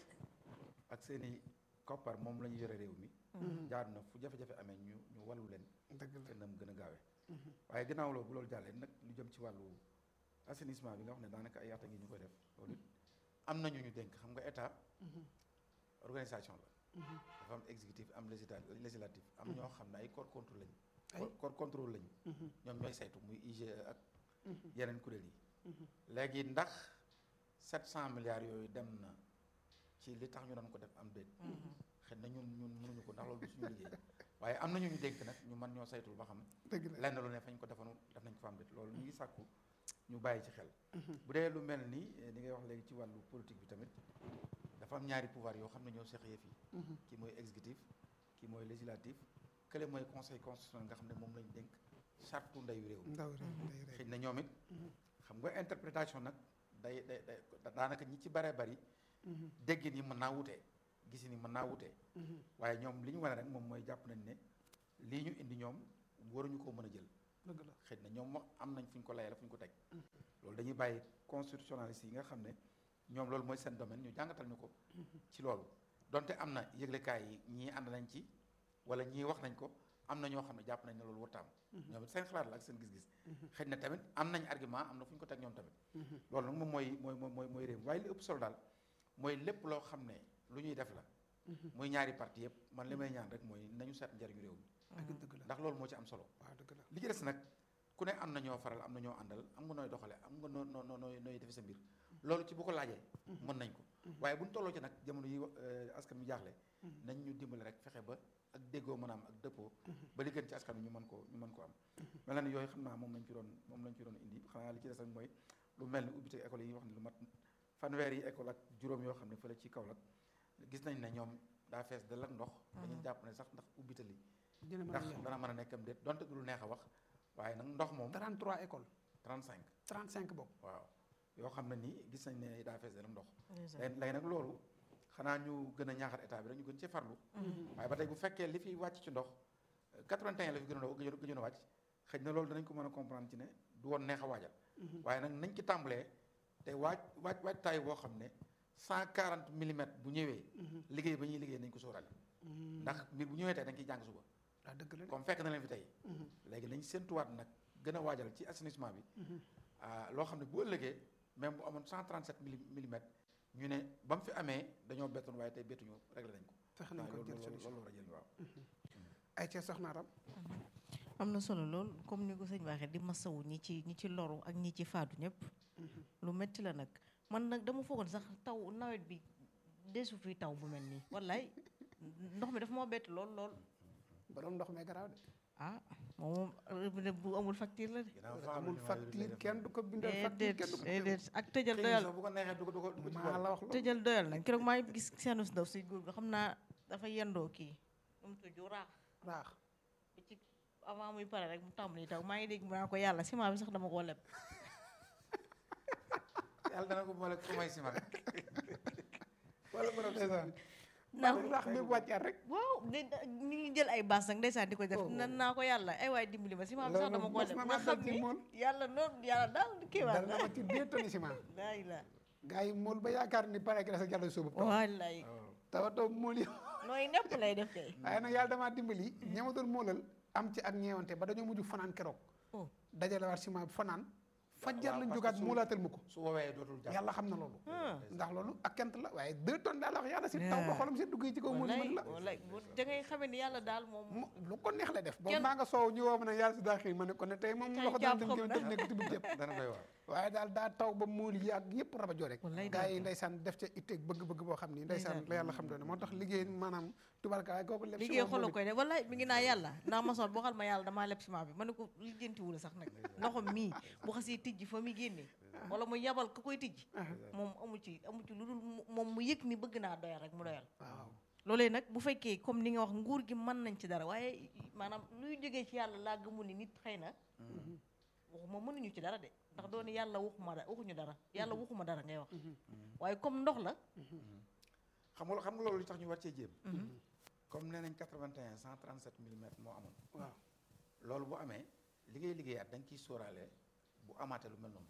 ak seen i koppar moom la ñu yore réew mi jaar na fu jafe-jafe amee ñu ñu wàllu leen dëgg la te nam gën a gaawee waaye ginnaaw loolu bu loolu jàllee nag lu jëm ci wàllu assainissement bi nga wax ne daanaka ay at a ngi ñu koy def loolu it am nañu ñu dénk xam nga état organisation la dafa am exécutif am législatif législatif am ñoo xam ne ay corps contrôle lañu Ay. corps contrôle lañu ñoom ñooy saytu muy IGE ak yeneen kuréel yi léegi ndax 700 milliards yooyu dem na ci li tax ñu doon ko def am déet xëy na ñun ñun mënuñu ko ndax loolu du suñu liggéey waaye am nañu ñu dénk nag ñu mën ñoo saytul ba xam dëgg la lenn lu ne fañ ko defoon def nañ ko fa am déet loolu ñu ngi sàkku ñu bàyyi ci xel bu dee lu mel ni eh, li ngay wax léegi ci wàllu politique bi tamit dafa am ñaari pouvoir yoo xam ne ñoo seq yëf yi kii mooy exécutif kii mooy législatif kële mooy conseil constitutionnel nga xam ne moom lañ dénk sartu ndeyu réew mi ndaw rek day rek xëy na ñoom it xam nga interprétation nag day day day daanaka ñi ci bare bari déggin yi mën naa wutee gisin yi mën naa wutee waaye ñoom li ñu wane rek moom mooy jàpp nañ ne lii ñu indi ñoom waruñu koo mën a jël dëgg la xëy na ñoom wax am nañ fu ñu ko layal fu ñu ko teg loolu dañuy bàyyi constitutionnaliste yi nga xam ne ñoom loolu mooy seen domaine ñu jàngatal ñu ko ci loolu donte am na yëglekaay yi ñii ànd nañ ci wala ñii wax nañ ko am na ñoo xam ne jàpp nañ ne loolu wartaam ñoom it seen xalaat la ak seen gis-gis xëy na tamit am nañ argument am na fu ñu ko teg ñoom tamit loolu nag moom mooy mooy mooy mooy réew waaye li ëpp solo daal mooy lépp loo xam ne lu ñuy def la muy ñaari parti yëpp man li may ñaan rek mooy nañu seet njariñu réew mi dëgg dëgg la ndax loolu moo ci am solo waaw dëgg la li ci des nag ku ne am na ñoo faral am na ñoo àndal am nga nooy doxale am nga noo noo noo nooy nooy defe sa mbir loolu ci bu ko laajee mën nañ ko waaye bu ñu tolloo ci nag jamono yi euh, askan wi jaaxle nañ ñu dimbali rek fexe ba ak déggoo mën a am ak dëppoo ba li gën ci askan wi ñu mën ko ñu mën ko am mel na ni yooyu xam naa moom lañ ci doon moom lañ ci doon indi xanaa li ci des rek mooy lu mel ni ubbite école yi wax ne lu mat fanweer yi école ak juróom yoo xam ne fële ci Kaolack gis nañ ne ñoom daa fees dal ak ndox dañuy jàpp ne sax ndax ubbite li dina mën a ndax yem dana mën a nekkam déet donte du lu neex a wax waaye nag ndox moom 33 école 35 35 bokk waaw yoo xam ne nii gis nañ ne daa fees dal ak ndox léegi léegi nag loolu xanaa ñu gën a ñaaxal état bi rek ñu gën ci farlu waaye ba tey bu fekkee li fi wàcc ci ndox 81 la fi gën a gëjoon gëjoon a wàcc xëy na loolu danañ ko mën a comprendre ci ne du woon neex a waajal waaye nag nañ ci tàmbalee te waaj waaj waajtaay boo xam ne 140 millimètres bu ñëwee liggéey ba ñuy liggéey nañ ko sóoraale ndax mbir bu ñëwee tey dañ ciy jàng suba waaw dëgg la de comme fekk na leen fi tey léegi nañ séentuwaat nag gën a waajal ci assainissement bi ah, loo xam ne bu ëllëgee même bu amoon 137 milli millimètres ñu ne ba mu fi amee dañoo bettoon waaye tey bettuñu réglé nañ ko fexe nañ ko waaye jël loolu solution loolu war a jël waaw ay ca soxna Aram am na solo lool comme ni ko sëñ waxee di masawu ñi ci ñi ci loru ak ñi ci faatu ñëpp lu metti la nag man nag dama foogoon sax taw nawet bi desu fi taw bu mel nii wallaay ndox mi dafa moo bett lool lool borom ndox mee garaaw de ah moom robinet bu amul facture la de ginnaaw faa amul facture kenn du ko bindal facture déedéet kenn du ko déedéet ak tëjal xëy na doyal sax bu ko neexee du ko du ko du ko ci maa boole. la wax loolu tëjal doyal nag keroog maa ngi gis seenu si ndaw si góor ga xam naa dafa yendoo kii nu mu tudd raax raax ba ci avant muy pare rek mu tàmbali taw maa ngi dégg mu naa ko yàlla ciment bi sax dama koo leb yàlla dana ko boole ku may ciment wala borom ndeysaan ndax raax bi wàccaat rek waaw de ñu ngi jël ay baas nag ndeysaan di ko def nan naa ko yàlla ay waay dimbali ma ciment bi sax dama koo Loolu leb mos na nga maa xam dal ci ni mool. yàlla noonu yàlla daal kii dal waat na ma ci deux tonnes ciment laa ilaa gars yi mool ba yaakaar ni pare gi la sa jàll suubu taw wallaay tawa taw mool yi nooy nepp lay def kay waaye nag yàlla damaa dimbali ñama doon moolal am ci ak ñeewante ba dañoo mujj fanaan keroog oh dajale waat ciment bi fanaan fajjar waaw, lañ parce jógaat que su- moolaatal ma ko su woowee dootul jàpp yàlla xam na loolu ah ndax loolu ak kent la waaye deux tonnes daal la wax yàlla si taw ba xolam si dugg ci kaw mool yi wallaay mën la wallaay bu da ngay xamee ni yàlla daal moom mo lu ko neex la def boobu Kenn- maa nga soow ñu woo ma ne yàlla si daa xiir ma ne ko ne tey moom Tey loxo dana jàpp dem xam gémmiñ na. def nekk tibit jëpp dana doy waar waaye daal daa taw ba mool yi ak yëpp rabajoo rek Wallaay gars yi dëgg la. ndeysaan def ca itteeg bëgg-bëgg boo xam ni ndeysaan la yàlla xam doone moo tax liggéey maanaam tubarka waaye kooku lépp si liggéey moom xolo moom koy def wallaay mi ngi naa yàlla ndax ma soon boo xal ma yàlla damaa leb ciment bi ma ne ko lijjantiwul sax nag ndoxam mii bu xasee tijji fa muy génnee wala mu yabal ka koy tijji moom amu ci amu ci lu dul mu- moom mu yëg ni bëgg naa doyal rek mu doyal waaw loolee nag bu fekkee comme ni nga wax nguur gi mën nañ ci dara waaye maanaam luy jógee ci yàlla laa gëmul ni nit xëy na waxuma mënuñu ci dara de ndax doon yàlla waxuma dara waxuñu dara yàlla waxuma dara ngay wax waaye comme ndox la xam nga xam nga loolu li tax ñu war cee jéem comme nee nañ 81 137 millimètres moo amoon waaw loolu bu amee li ngay liggéeyaat da nga ciy sóoraale bu amaatee lu mel noonu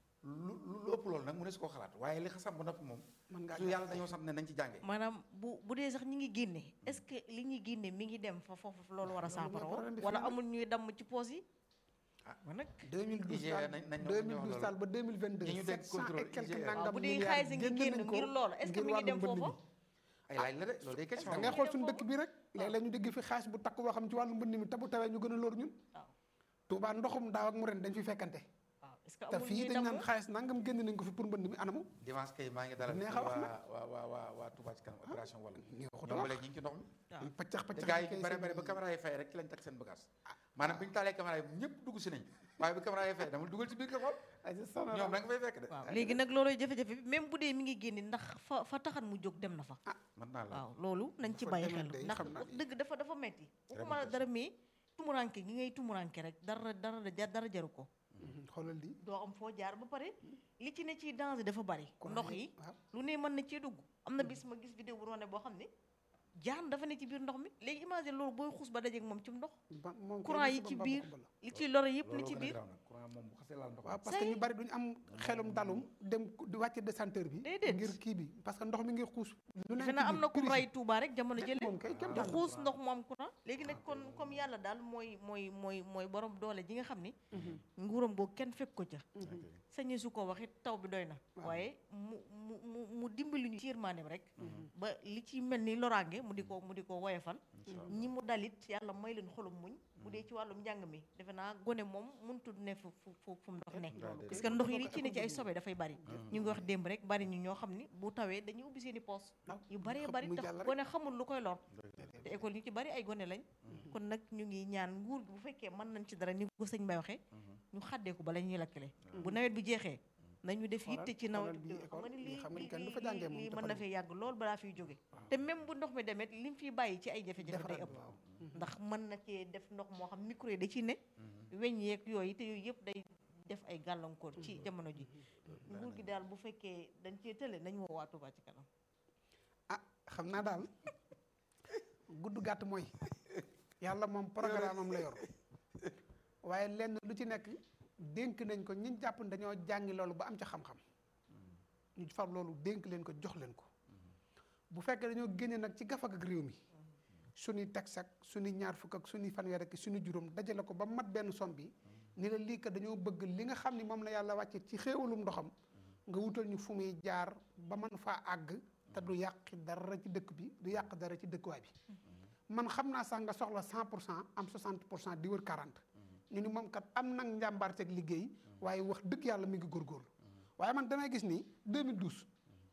lu lu lu ëpp loolu nag mu ne su koo xalaat waaye li xasam ba noppi moom mën ngaa su yàlla dañoo sant ne nañ ci jànge maanaam bu bu dee sax ñi ngi génne est-ce que li ñuy génne mi ngi dem fa foofu loolu war a Loolu mooy saafara problème bi wala fi mu ne. amul ñuy damm ci poos yi Ah. ba nag 2012 IGE daal nañ- nañ ñoo- ñoo 2012 loolu. daal ba 2022 ñi ñu dégg 700 contrôle et quelques IGE. waaw nangam bu dee milliards xaalis a ngi génn génn nañ ko ngir loolu est-ce que ngir mi ngi dem wàllum mbënd foofa mi. ay laaj la de loolu day question da ngay xool suñu foofu. dëkk bi rek léeg-léeg ñu dégg fi xaalis bu takk boo xam ci wàllu mbënd mi te bu tawee ñu gën a lóor ñun waaw Touba ndoxum daaw ak mu ren dañ fi fekkante waaw est-ce que te amul fii ñuy dañ damm naan xaalis nangam génn nañ ko fi pour mbënd mi anamu dimanche kay maa ngi dalal neex fii a wax waa nag. waa waa waa waa Touba ci kanam opération wala nii waxut a ñoom ba wax léegi ñu ngi ci ndox mi waaw. paccax te paccax gars yi kay ñu bare seen- bare ba caméra yi fay rek ci lañ teg seen bagage maanaam bi ñu taalee caméra yi ñëpp dugg si nañ waaye bi caméra yi fay dama dugal ci biir nga xool ay sa sonal ñoom da nga fay fekk de waaw léegi nag looloy jafe-jafe bi même bu dee mi ngi génne ndax fa fa taxan mu jóg dem na fa mën naa la waaw loolu nañ ci Fa bàyyi demoon xel day ndax xam naa wax dëgg dafa dafa metti waxuma la metti. dara mais tumuranke gi ngay tumuranke rek dara dara dara jaru ko Mhm, xoolal di doo am foo jaar ba pare li ci ne ci danger dafa bari Kon ndox ay- yi waaw. lu ne mën na cee dugg am na bis ma gis vidéo bu wane boo xam ne jaan dafa ne ci biir ndox mi léegi imagine loolu booy xuus ba dajeeg moom ci ndox ba moom kay courant li yi si ci ba biir mbaa ko li ci lore yëpp li looloo ci gën a biir garaaw nag courant moom bu xasee laal ndox waaw parce que ñu bari duñu am xelum dalum dem di wàcce décenteur bi Déedéet. ngir kii bi parce que ndox mi ngi xuus lu defe naa am na ku ray Touba rek jamono jële moom kay kenn di daal xuus ndox mu am courant léegi nag kon comme yàlla daal mooy mooy mooy mooy borom doole ji nga xam ni nguuram googu kenn fekk ko ca sañe su ko waxit taw bi doy na waaye mu mu mu mu dimbali ñu ci yërmaaneem rek ba li ci mel ni loraange mu di ko mu di ko woyefal ñi mu dalit yàlla may leen xolum muñ bu dee ci wàllum njàng mi defe naa gone moom mënutul ne fu fu fu fu mu ndox ne parce que ndox yi li ci ne ci ay sobe dafay bari ñu ngi wax démb rek bari ñu ñoo xam ni bu tawee dañuy ubbi seen i poos yu baree xam bari muy tax jàll rek. gone xamul lu koy lor te école ñu ci bari ay gone lañ kon nag ñu ngi ñaan nguur gi bu fekkee mën nañ ci dara ni ko sëñ Bay waxee ñu xàddee ko bala ñuy lakkale bu nawet bi jeexee nañu def Xoolal- yitte ci nawet xoolal bii xam école, nga ni bii lii xam nga ni lii kenn du fa jàngee moom lii te mën na fan fee yàgg lool balaa fiy jóge te même bu ndox mi demet li mu fiy bàyyi ci ay jafe-jafe day defaraat ëpp waaw ndax mën na cee def ndox moo xam micro yi da ci ne weñ yeeg yooyu te yooyu yëpp day def ay gàllankoor ci jamono ji nguur gi daal bu fekkee dañ cee tële nañu woo waa Touba ci kanam ah xam naa daal gudd gàtt mooy yàlla moom programme am la yor waaye lenn lu ci nekk dénk nañ ko ñi jàpp ne dañoo jàngi loolu ba am ca xam-xam ñu far loolu dénk leen ko jox leen ko bu fekkee dañoo génne nag ci gafak ak réew mi suñuy tax ak suñuy ñaar fukk ak suñuy fanweer ak suñu juróom dajale ko ba mat benn som bi ni la lii kat dañoo bëgg li nga xam ni moom la yàlla wàcce ci xéewalum ndoxam nga wutal ñu fu muy jaar ba mën faa àgg te du yàq dara ci dëkk bi du yàq dara ci dëkkuwaay bi man xam naa sax nga soxla 100 pour cent am 60 pour cent di wër 40 ñu ni moom kat am nag njàmbaarteeg liggéey waaye wax dëgg yàlla mi ngi góorgóorlu waaye man damay gis ni 2012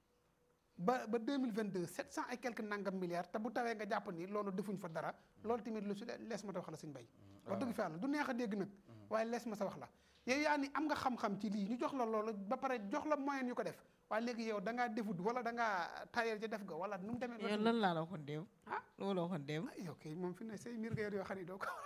ba ba 2022 700 et quelques nangam milliards te bu tawee nga jàpp ni loolu defuñ fa dara loolu tamit lu si lees ma ta wax la suñ bay wax dëgg fa yàlla du neex a dégg nag waaye lees ma sa wax la yow yaa ni am nga xam-xam ci lii ñu jox la loolu ba pare jox la moyen yu ko def waaye léegi yow da ngaa defut wala da ngaa tayal ci def ga wala nu mu demee yow lan laa la waxoon déew ah lu ma la waxoon déew ah yow kay moom fi ne say mbir nga yor yoo xam ne doo ko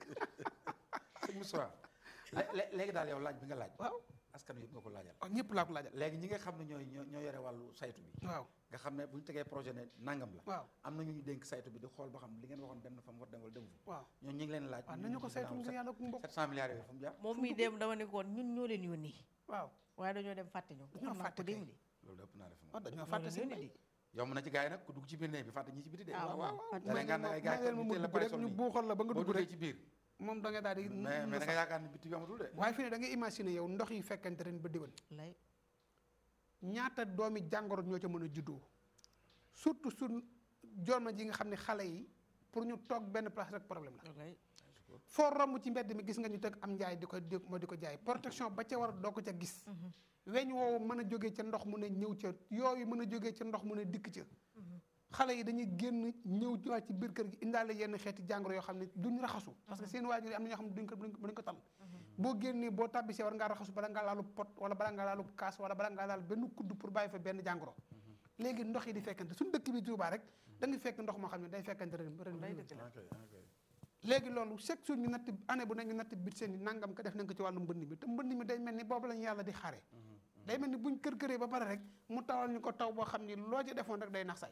sëñ Moussa lé- lé- léegi daal yow laaj bi nga laaj waaw askan wi yëpp nga ko laajal waaw ñëpp laa ko laajal léegi ñi nga xam ne ñooy ñoo ñoo yore wàllu saytu bi waaw nga xam ne bu ñu tegee projet ne nangam la waaw am na ñu ñu dénk saytu bi di xool ba xam li ngeen waxoon dem na fa mu war dem wala demu fa waaw ñoo ñu ngi leen laaj waaw nañu ko saytu ngir yàlla ku mbokk 700 milliards yooyu fu mu jaar moom mii dem dama ne ko woon ñun ñoo leen yónni waaw waaye dañoo dem fàtte ñu Dañoo xam naa fàtte ko démb kay. di loolu ëpp naa def moom waaw dañoo ñoo fàtte leen seen yónni bay di yomb na ci gars yi nag ku dugg ci biir néeg bi fàtte ñi ci biti de Ah, waaw waaw waaw da ngay gànnaay gars yi leen ma ñu mu teel la dugg rek bàyyi ñu sonn buuxal la ba nga boo dugg duggee rek ci biir moom da nga daal di mais mais da nga yaakaar ne biti bi amatul de waaye fi ne da nga imaginer yow ndox yi fekkante ren ba déwén lay ñaata doomi jàngoro ñoo ca mën a juddoo surtout su joona ji nga xam ne xale yi pour ñu toog benn place rek problème la lay foo romb ci mbedd mi gis nga ñu teg am njaay di ko di moo di ko jaay protection ba ca war doo ko ca gis weñ woowu mën a jógee ca ndox mu ne ñëw ca yooyu mën a jógee ca ndox mu ne dikk ca xale yi dañuy génn ñëw ñëwaat ci biir kër gi indaale yenn xeeti jàngoro yoo xam ne duñ raxasu parce que seen waajur yi am na ñoo xam ne duñ ko duñ ko tal boo génnee boo tàbbisee war ngaa raxasu bala ngaa laalu pot wala bala ngaa laalu kaas wala bala ngaa laal benn kudd pour bàyyi fa benn jàngoro léegi ndox yi di fekkante suñu dëkk bi Touba rek da nga fekk ndox moo xam ne day fekkante ren ren lay dëgg la ok ok léegi loolu chaque jour ñu natt année bu ne ñu natt bit seen i nangam ko def nañ ko ci wàllu mbënd mi te mbënd mi day mel ni boobu lañu yàlla di xaare day mel ni buñ kër këree ba pare rek mu tawal ñu ko taw boo xam ni loo ci defoon rek day nax say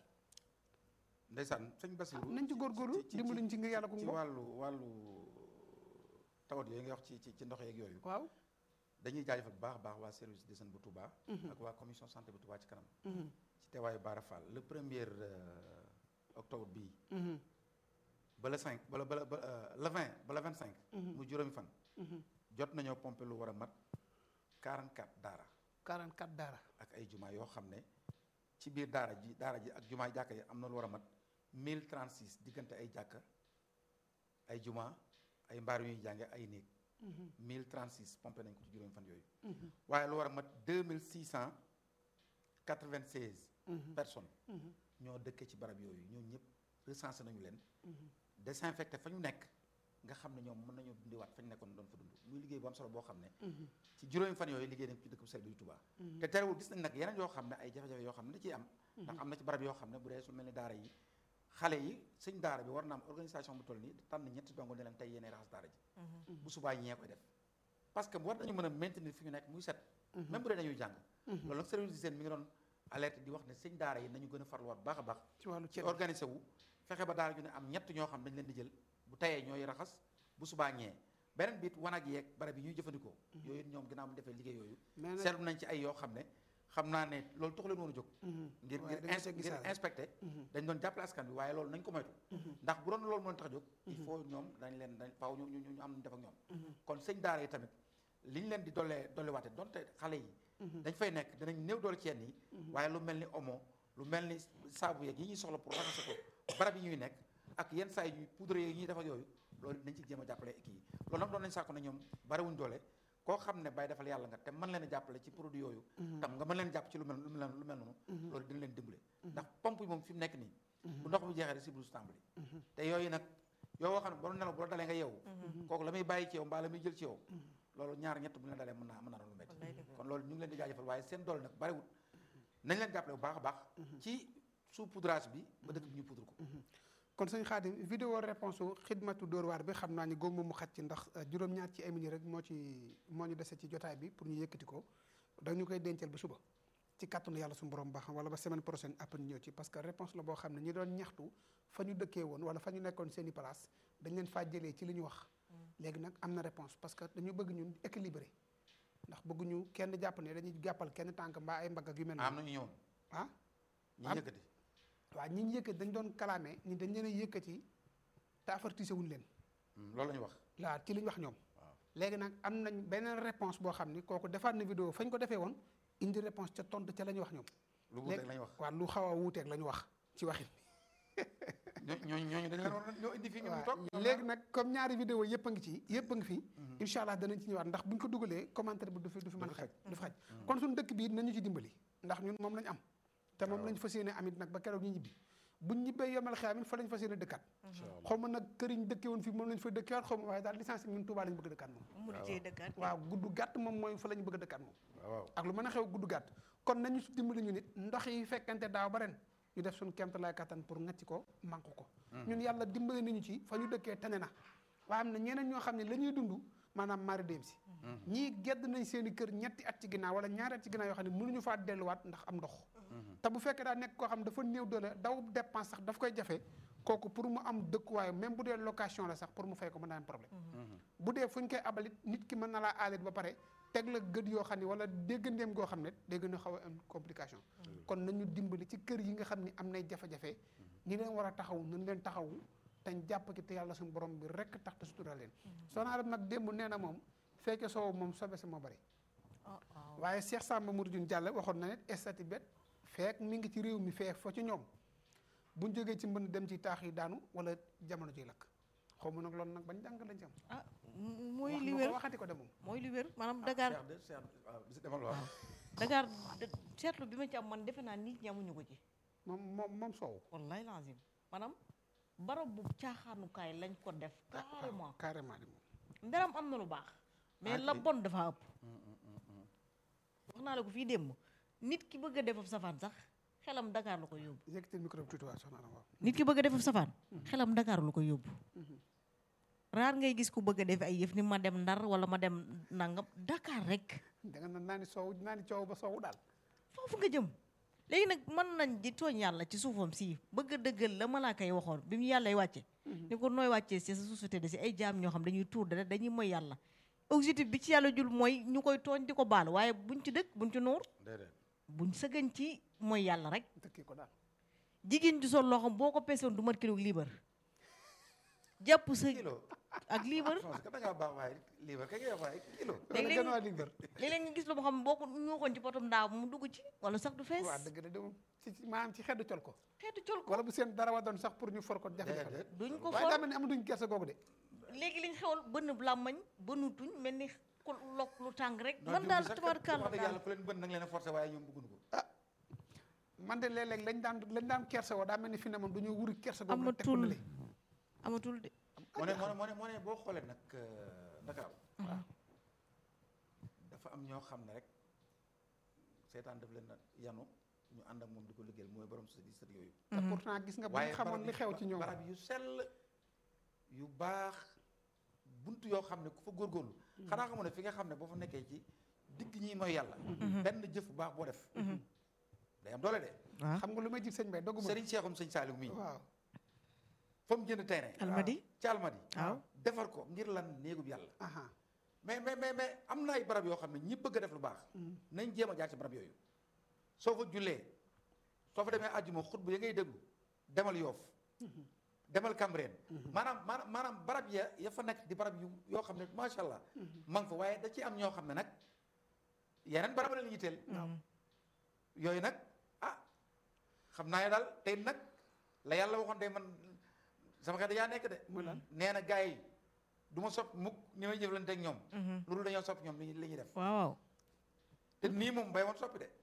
ndeysaan sëñ Bassirou nañ ci góorgóorlu ci- ci- dimbaluñ ci ngir yàlla ku ci mbokk wàllu wàllu tawat yooyu nga wax ci ci ci ndox yeeg yooyu waaw dañuy jaajëfal bu baax a baax waa service d'hygiène bu Touba ak waa commission santé bu Touba ci kanam ci teewaayu Bara Fall le premier euh, octobre bii ba le 5 ba le ba le ba euh, le 20 ba le 25 mu juróomi fan jot nañoo pomper lu war a mat 44 daara 44 daara ak ay jumaa yoo xam ne ci biir daara ji daara ji ak jumaa jàkka yi am na lu war a mat 1036 diggante ay jàkka ay jumaa ay mbaar yu ñuy jànge ay néeg 1036 pompé nañ ko ci juróomi fan yooyu waaye lu war a mat 2696 personnes ñoo dëkkee ci barab yooyu ñoo ñëpp recensé nañu leen désinfecté fa ñu nekk nga xam ne ñoom mën nañoo dundiwaat fa ñu nekkoon doon fa dund muy liggéey bu am solo boo xam ne ci juróomi fan yooyu liggéey nañ ko ci dëkk bu sell bi di Touba te terewul gis nañ nag yeneen yoo xam ne ay jafe-jafe yoo xam ne da ciy am ndax am na ci barab yoo xam ne bu dee su mel ni daara yi xale yi sëñ daara bi war na am organisation bu toll nii tànn ñetti dongo ne leen tey yéenay raxas daara ji bu subaa ñee koy def parce que war nañu mën a maintenir fi ñu nekk muy set même bu dee dañuy jàng loolu nag service d'hygiène mi ngi doon alerte di wax ne sëñ daara yi nañu gën a farluwaat baax a baax ci wàllu ci ceeb organisé wu fexe ba daara ju ne am ñett ñoo xam dañ leen di jël bu tayee ñooy raxas bu subaa ñee beneen biit wanag yeeg barab yi ñuy jëfandikoo yooyu ñoom ginnaaw mu defee liggéey yooyu mais nag seetlu nañ ci ay yoo xam ne xam naa ne loolu taxu leen woon a jóg ngir waaye ngir dañoo ins- see ngir gisaale. inspecté dañ doon jàppale askan bi waaye loolu nañ ko moytu ndax bu doon loolu moo leen tax a jóg il faut ñoom dañ leen dañ faaw ñu ñu ñu am nañ def ak ñoom kon sëñ daara yi tamit li ñu leen di dollee dolliwaate donte xale yi dañ fay nekk danañ néew doole ci yenn yi waaye lu mel ni omo lu mel ni saabu yeeg yi ñuy soxla pour raxase ko barab yi ñuy nekk ak yenn saa yi ñuy poudre yi ñuy def ak yooyu loolu nañ ci jéem a jàppale kii yi loolu nag doon nañ sàkku ne ñoom bariwuñ doole koo xam ne bay defal yàlla nga te mën leen a jàppale ci produit yooyu tam nga mën leen jàpp ci lu mel lu mel lu mel noonu loolu dina leen dimbale ndax pompe yi moom fi mu nekk nii bu ndox bi jeexee rek si brousse tàmbali te yooyu nag yoo xam ne ba nelaw bu la dalee nga yeewu kooku la muy bàyyi ci yow mbaa la muy jël ci yow loolu ñaar ñett bu leen dalee mën naa mën naa doon lu métti Wallaay dëgg la. kon loolu ñu ngi leen di jaajëfal waaye seen doole nag bariwut nañ leen jàppale bu baax a baax ci sous poudrage bi ba dëkk bi ñu poudre ko kon sëñ Xaadim vidéo réponse u xidmatu Dóor waar bi xam naa ni góob mu xat ci ndax euh, juróom-ñaar ci ay minutes rek moo ci moo ñu dese ci jotaay bi pour ñu yëkkati ko dañu koy dencal ba suba ci kàttanu yàlla suñu borom baax wala ba semaine prochaine après ñu ñëw ci parce que réponse la boo xam ne ñi doon ñaxtu fa ñu dëkkee woon wala fa ñu nekkoon seen i place dañ leen faa jëlee ci li ñu wax léegi nag am na réponse parce que dañu bëgg ñun équilibré ndax bëgguñu kenn jàpp ne dañuy jàppal kenn tànk mbaa ay mbagg ak yu mel am noonu na ñu ñëwoon ah ñi am- yëkkati waaw ñi ñu yëkkati dañ doon kalaame ñi dañ leen a yëkkati te avertissé wuñ leen Hmm, loolu la ñu wax waaw ci li ñu wax ñoom waaw léegi nag am nañ beneen réponse boo xam ni kooku defaat na vidéo fañ ko defee woon indi réponse ca tontu ca la ñu wax ñoom lu wuuteeg la ñu wax waaw lu xaw a wuuteeg la ñu wax ci waxin ñoo ñooñu ñooñu dañ leen war a ñoo indi fii ñu mu toog waaw léegi nag comme ñaari vidéo yëpp a ngi ci yëpp a ngi fi incha allah danañ ci ñëwaat ndax buñ ko dugalee commentaire bi du fi du fi mën a xaj du fi xaj kon suñu dëkk bii nañu ci dimbali ndax ñun moom lañ am te moom lañ fas yéene amit nag ba keroog ñu ñibbi buñ ñibbee yomal xiyaamin fa lañ fas yéene dëkkaat xaw ma nag këriñ dëkkee woon fii moom lañ fa dëkkewaat xaw ma waaye daal licence ñun Touba lañ bëgg a dëkkaat moom mu di cee dëkkaat waaw gudd gàtt moom mooy fa lañ bëgg a dëkkaat moom waaw ak lu mën a xew gudd gàtt kon nañu si dimbali ñu nit ndox yi fekkante daaw ba ren ñu def suñu kemt lay kattan pour ngacc ko manque ko ñun yàlla dimbali nañu ci fa ñu dëkkee tane na waaye am na ñeneen ñoo xam ne la ñuy dund maanaam mari dem si ñii gedd nañ seen i kër ñetti at ci ginnaaw wala ñaari at ci ginnaaw yoo xam ne mënuñu faa delluwaat ndax am ndox te bu fekkee daa nekk koo xam dafa néew doole daw dépense sax daf koy jafe kooku pour mu am dëkkuwaay même bu dee location la sax pour mu fay ko mën naa am problème bu dee fu ñu koy abalit nit ki mën na laa aalit ba pare teg la gët yoo xam ne wala déggandeem goo xam ne day gën a xaw a am complication kon nañu dimbali ci kër yi nga xam ne am nay jafe-jafe ñi leen war a taxaw nañ leen taxawu tañ jàpp ki te yàlla suñu borom bi rek tax te sutura leen soxna Arame nag démb nee na moom fekke soow moom sobe sa moo bari ah waaw waaye Cheikh Samba Mouridine Diallo waxoon na ne estati bet feek mi ngi ci réew mi feek fa ci ñoom buñ jógee ci mbënd dem ci taax yi daanu wala jamono ciy lakk xaw ma nag loolu nag bañ jàng lañ ci am ah m- mooy wax li nga wér ko waxati ko de moom mooy li wér maanaam Dakar Cheikh de Cheikh waaw bisi demal waaw Dakar de- seetlu bi ma ci am man defe naa nit ñi amuñu ko ci moom moom moom soow wallahi lazim maanaam barab bu caaxaanukaay lañ ko def carrément carrément di moom ndaram am na lu baax mais Ah, la kay. bon dafa ëpp wax naa la ko fii démb nit ki bëgg a defaf safaan sax xelam Dakar la koy yóbbu yëkkatil micro bi tuuti waa soxna Arame waaw nit ki bëgg a defaf safaan xelam Dakar la koy yóbbu raar ngay gis ku bëgg a def ay yëf ni ma dem Ndar wala ma dem nangam Dakar rek da nga naan naa ni soow naa ni coow ba soow daal foofu nga jëm léegi nag mën nañ di tooñ yàlla ci suufam si bëgg a dëggal la malaaka yi waxoon bi mu yàlla wàcce ni ko nooy wàccee si sa société de si ay jaam ñoo xam dañuy tuur dara dañuy mooy yàlla objectif bi ci yàlla jul mooy ñu koy tooñ di ko baal waaye buñ ci dëkk buñ ci nuur déedéet buñ sëggan ci mooy yàlla rek dëkkee ko daal jigéen ju sol loo xam boo ko peesoon du mat kilo liibar jàpp sa kilo ak liibar non c'est que da ngaa baax waaye lii ba kay ngay wax waaye kilo léeg-léeg gën waa liibar léeg-léeg nga gis lu ma xam boo ko ñuuxoon ci potum ndaaw mu dugg ci wala sax du fees waa dëgg de de moom ci ci- maanaam ci xeddu col ko xeetu col ko wala bu seen dara wa doon sax pour ñu for ko jafe-jafe la déedéet duñ ko waaye for daa mel ni amatuñ kersa googu de léegi liñ xewal bënn làmmañ bënnu tuñ mel ni ku lokk lu tàng rek non man ñoom daal sax kat tabaarkalla wax dëgg daal yàlla ku leen bën nag leen a forcé waaye ñoom bëgguñu ko man de léeg-léeg lañ daan lañ daan kersa woo daa mel ni fi ne moom dañoo wuri kersa googu rek teg ko amatul nële. amatul de moo ne moo ne moo ne moo ne boo xoolee nag Dakar dafa am ñoo xam ne rek seetaan daf leen a yanu ñu ànd ak moom di ko liggéeyal mooy borom sa di sët yooyu te pourtant gis nga bu ñu xamoon li xew ci ñoom barab yu sell yu baax bunt yoo xam ne ku fa góorgóorlu xanaa xamu ne fi nga xam ne boo fa nekkee ci digg ñi mooy yàlla benn jëf bu baax boo def day am doole de waaw xam nga lu may jib sëñ bay dogguma sëriñ Seexum sëñ Saaliw mii waaw fa mu jënd terrain almadi ci almadi waaw defar ko ngir lan néegub yàlla aha mais mais mais mais am na ay barab yoo xam ne ñi bëgg a def lu baax nañ jéem a jaar ci barab yooyu soo fa jullee soo fa demee àjjuma xutba ya ngay déglu demal yoof demal Cambérène maanaam maanaam maanaam barab ya ya fa nekk di barab yu yoo xam ne macha allah ma nga fa waaye da ci am ñoo xam ne nag yeneen barab la ñu yitteel yooyu nag ah xam naa ne daal tey nag la yàlla waxoon day man sama xel yaa nekk de mu lan nee na gars yi du ma sopp mukk ni may jëflante ak ñoom loolu dañoo sopp ñoom li li ñuy def waaw waaw te nii moom bay woon soppi de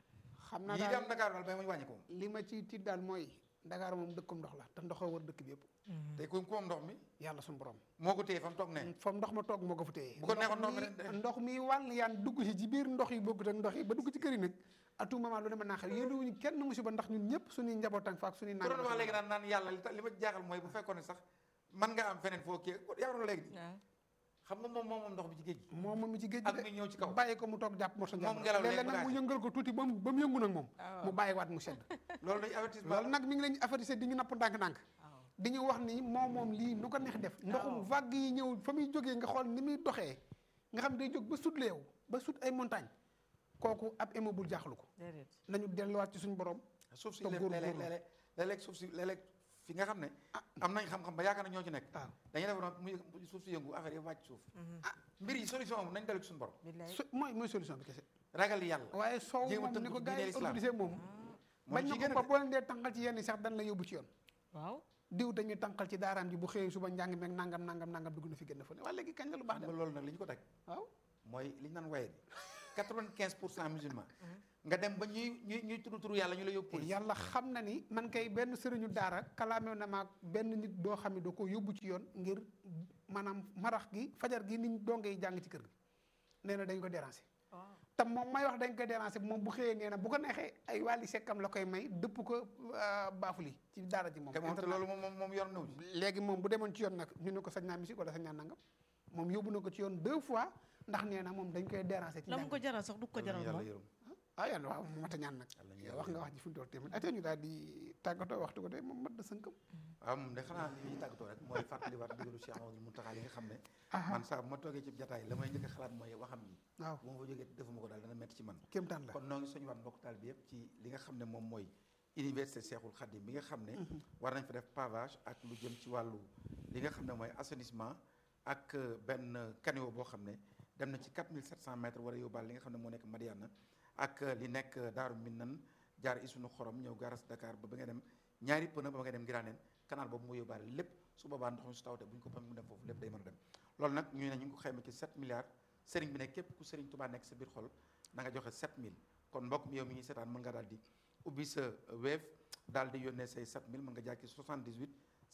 xam naa yii di daal am Dakar daal bay woon wàññi ko moom li ma ci tiit daal mooy Dakar moom dëkkum ndox la te ndoxoo wër dëkk bi yëpp te ku ku moom ndox mi yàlla suñu borom moo ko téye fa mu toog ne fam ndox ma toog moo ko fa téye Bu ko neexoon ndox mi mi de- ndox mi wàll yaan dugg si ci biir ndox yi bokkut ak ndox yi ba dugg ci kër yi nag à tout moment lu ne mën naa xew yéen wuñu kenn musiba ndax ñun ñëpp suñuy njabootan fa ak suñuy ku doon wax naan léegi naan naan yàlla li tax li ma jaaxal mooy bu fekkoon ne sax man nga am feneen foo kii yaa doon léegi waaw xam nga moom moom moom ndox mi ci géej gi moom moom mi ci géej ak gi mi ñëw ci kaw de bàyyi ko mu toog jàpp morso Moom njàmbur ngelaw léeg-léeg léegi nag mu bagage. yëngal ko tuuti ba mu ba mu yëngu nag moom waaw. mu bàyyiwaat mu sedd loolu dañu avertissement loolu nag mi ngi leen avertissé di ñu napp ndànk-ndànk di ñu wax ni moom moom lii nu ko neex def ndoxum vague yi ñëw fa muy jógee nga xool ni muy doxee nga xam day jóg ba sut leew ba sut ay montagne kooku ab immeuble jaaxlu ko déedéet nañu delluwaat ci suñu borom suuf si te léeg-léeg góorgóorlu. léeg-léeg léeg-léeg suuf si léeg-léeg fi nga xam ne am nañ xam-xam ba yaakaar na ñoo ci nekk waaw dañuy def noonu muy muy suuf si yëngu affaire yi wàcc suuf ah mbir yi solution am nañ dellu ci suñu borom billaay su mooy mooy solution bi kese ragal yàlla waaye soow jéem a moom ni tënku ko ci gars diine yi l'islam. organisé moom moo bañ ci na gën ko a ba boo leen dee tànqal ci yenn yi sax dan la yóbbu ci yoon waaw diw dañuy tànqal ci daaraam ji bu xëyee suba njàng meeg nangam nangam nangam dugg na fi gën a fa ne waaye léegi kañ la lu baax xam de nga loolu nag li ñu ko teg waaw mooy li ñu naan waye bi quatre-vingt-quinze pour cent musulman nga dem ba ñuy ñuy ñuy tudd turu yàlla ñu la yóbbu police yàlla xam na ni man kay benn sëriñu daara kalaamew na maag benn nit doo xam ne doo ko yóbbu ci yoon ngir maanaam marax gi fajar gi niñ donge yi jàng ci kër gi nee na dañ ko déranger waaw te moom may wax dañ ko déranger moom bu xëyee nee na bu ko neexee ay wàlli sekkam la koy may dëpp ko baafuli ci daara ji moom te moom te internat. loolu moom moom moom yor naw ci léegi moom bu demoon ci yoon nag ñu ne ko sañ naa musique wala sañ naa nangam moom yóbbu na ko ci yoon deux fois ndax nee na moom dañ koy déranger ci la mu njàng ko jaral sax du ko jaral yàlla moom yërëm ah yàlla waaw mu mat a ñaan nag Yàlla ñu yow yàlla wax nga yërëm. wax ji fu mu toll tamit ate ñu daal di tàggatoo waxtu ko de moom mat da sënkam waaw moom de xanaa li ñuy tàggatoo rek mooy fàttaliwaat ndigalu Cheikh Amadou Mountakha li nga xam ne man saa bu ma toogee ci jataay la may njëkk a xalaat mooy waxam yi waaw bu ma fa jógee defuma ko daal dana metti ci man kéemtaan la kon noo ngi soñu waat mbokk taal bi yëpp ci li nga xam ne moom mooy université Cheikhoul Khadim bi nga xam ne war nañ fa def pavage ak lu jëm ci wàllu li nga xam ne mooy assainissement ak euh, benn caniveau boo xam ne dem na ci 4700 mètres war a yóbbaal li nga xam ne moo nekk Madiana ak euh, li nekk euh, Daaru Minnan jaar Isunu Xorom ñëw garas Dakar ba ba nga dem ñaari pëna ba ba nga dem Ngiraaneen canal boobu moo yóbbaale lépp su boobaa ndox mi su tawte bu ñu ko pam mu dem foofu lépp day mën a dem loolu nag ñu ne ñu ngi ko xayma ci 7 milliards sëriñ bi ne képp ku sëriñ Touba nekk sa biir xol na nga joxe 7000 kon mbokk mi yow mi ngi seetaan mën nga daal di ubbi sa Wave daal di yónnee say 7000 mën nga jaar ci 78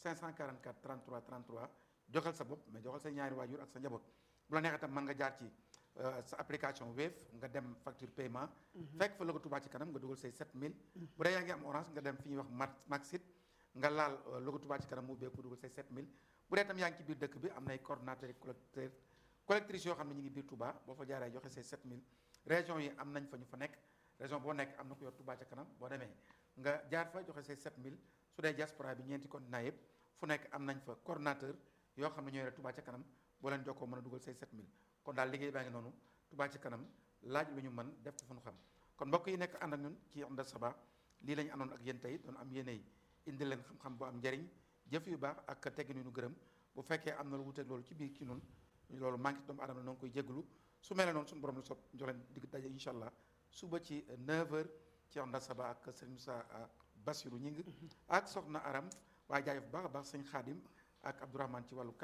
544 33 33 joxal sa bopp mais joxal sa ñaari waajur ak sa njaboot bu la neexee tam mën nga jaar ci euh, sa application Wave nga dem facture paiement fekk fa logo Touba ci kanam nga dugal say 7000 bu dee yaa ngi am orange nga dem fi ñuy wax mat maxit nga laal euh, logo Touba ci kanam mu ubbeeku dugal say 7000 bu dee tam yaa ngi ci biir dëkk bi am nay coordonnateurs et collecteurs collectrices yoo xam ne ñu ngi biir Touba boo fa jaaree joxe say 7000 région yi am nañ fa ñu fa nekk région boo nekk am na ko yor Touba ca kanam boo demee nga jaar fa joxe say 7000 su dee diaspora bi ñeenti continent yëpp fu nekk am nañ fa coordonnateur yoo xam ne ñoo yore Touba ca kanam boo leen jokkoo mën a dugal say 7000 kon daal liggéey baa ngi noonu Touba ca kanam laaj lu ñu mën def ko fu ñu xam kon mbokk yi nekk ànd ak ñun ci Onda Saba lii la ñu àndoon ak yéen tey doon am yéenay indi leen xam-xam bu am njariñ jëf yu baax ak teggin yu nu gërëm bu fekkee am na lu wuteeg loolu ci biir ci noonu loolu manqué doomu aadama noo ngi koy jégalu su mel noonu suñu borom la sopp jox leen digg daje incha allah suba ci 9h ci Onda Saba ak sëñ Moussa Bassirou Ñing ak soxna Aram waaye jaajëf bu baax a baax sëñ Xaadim ak Abdourahmane ci wàllu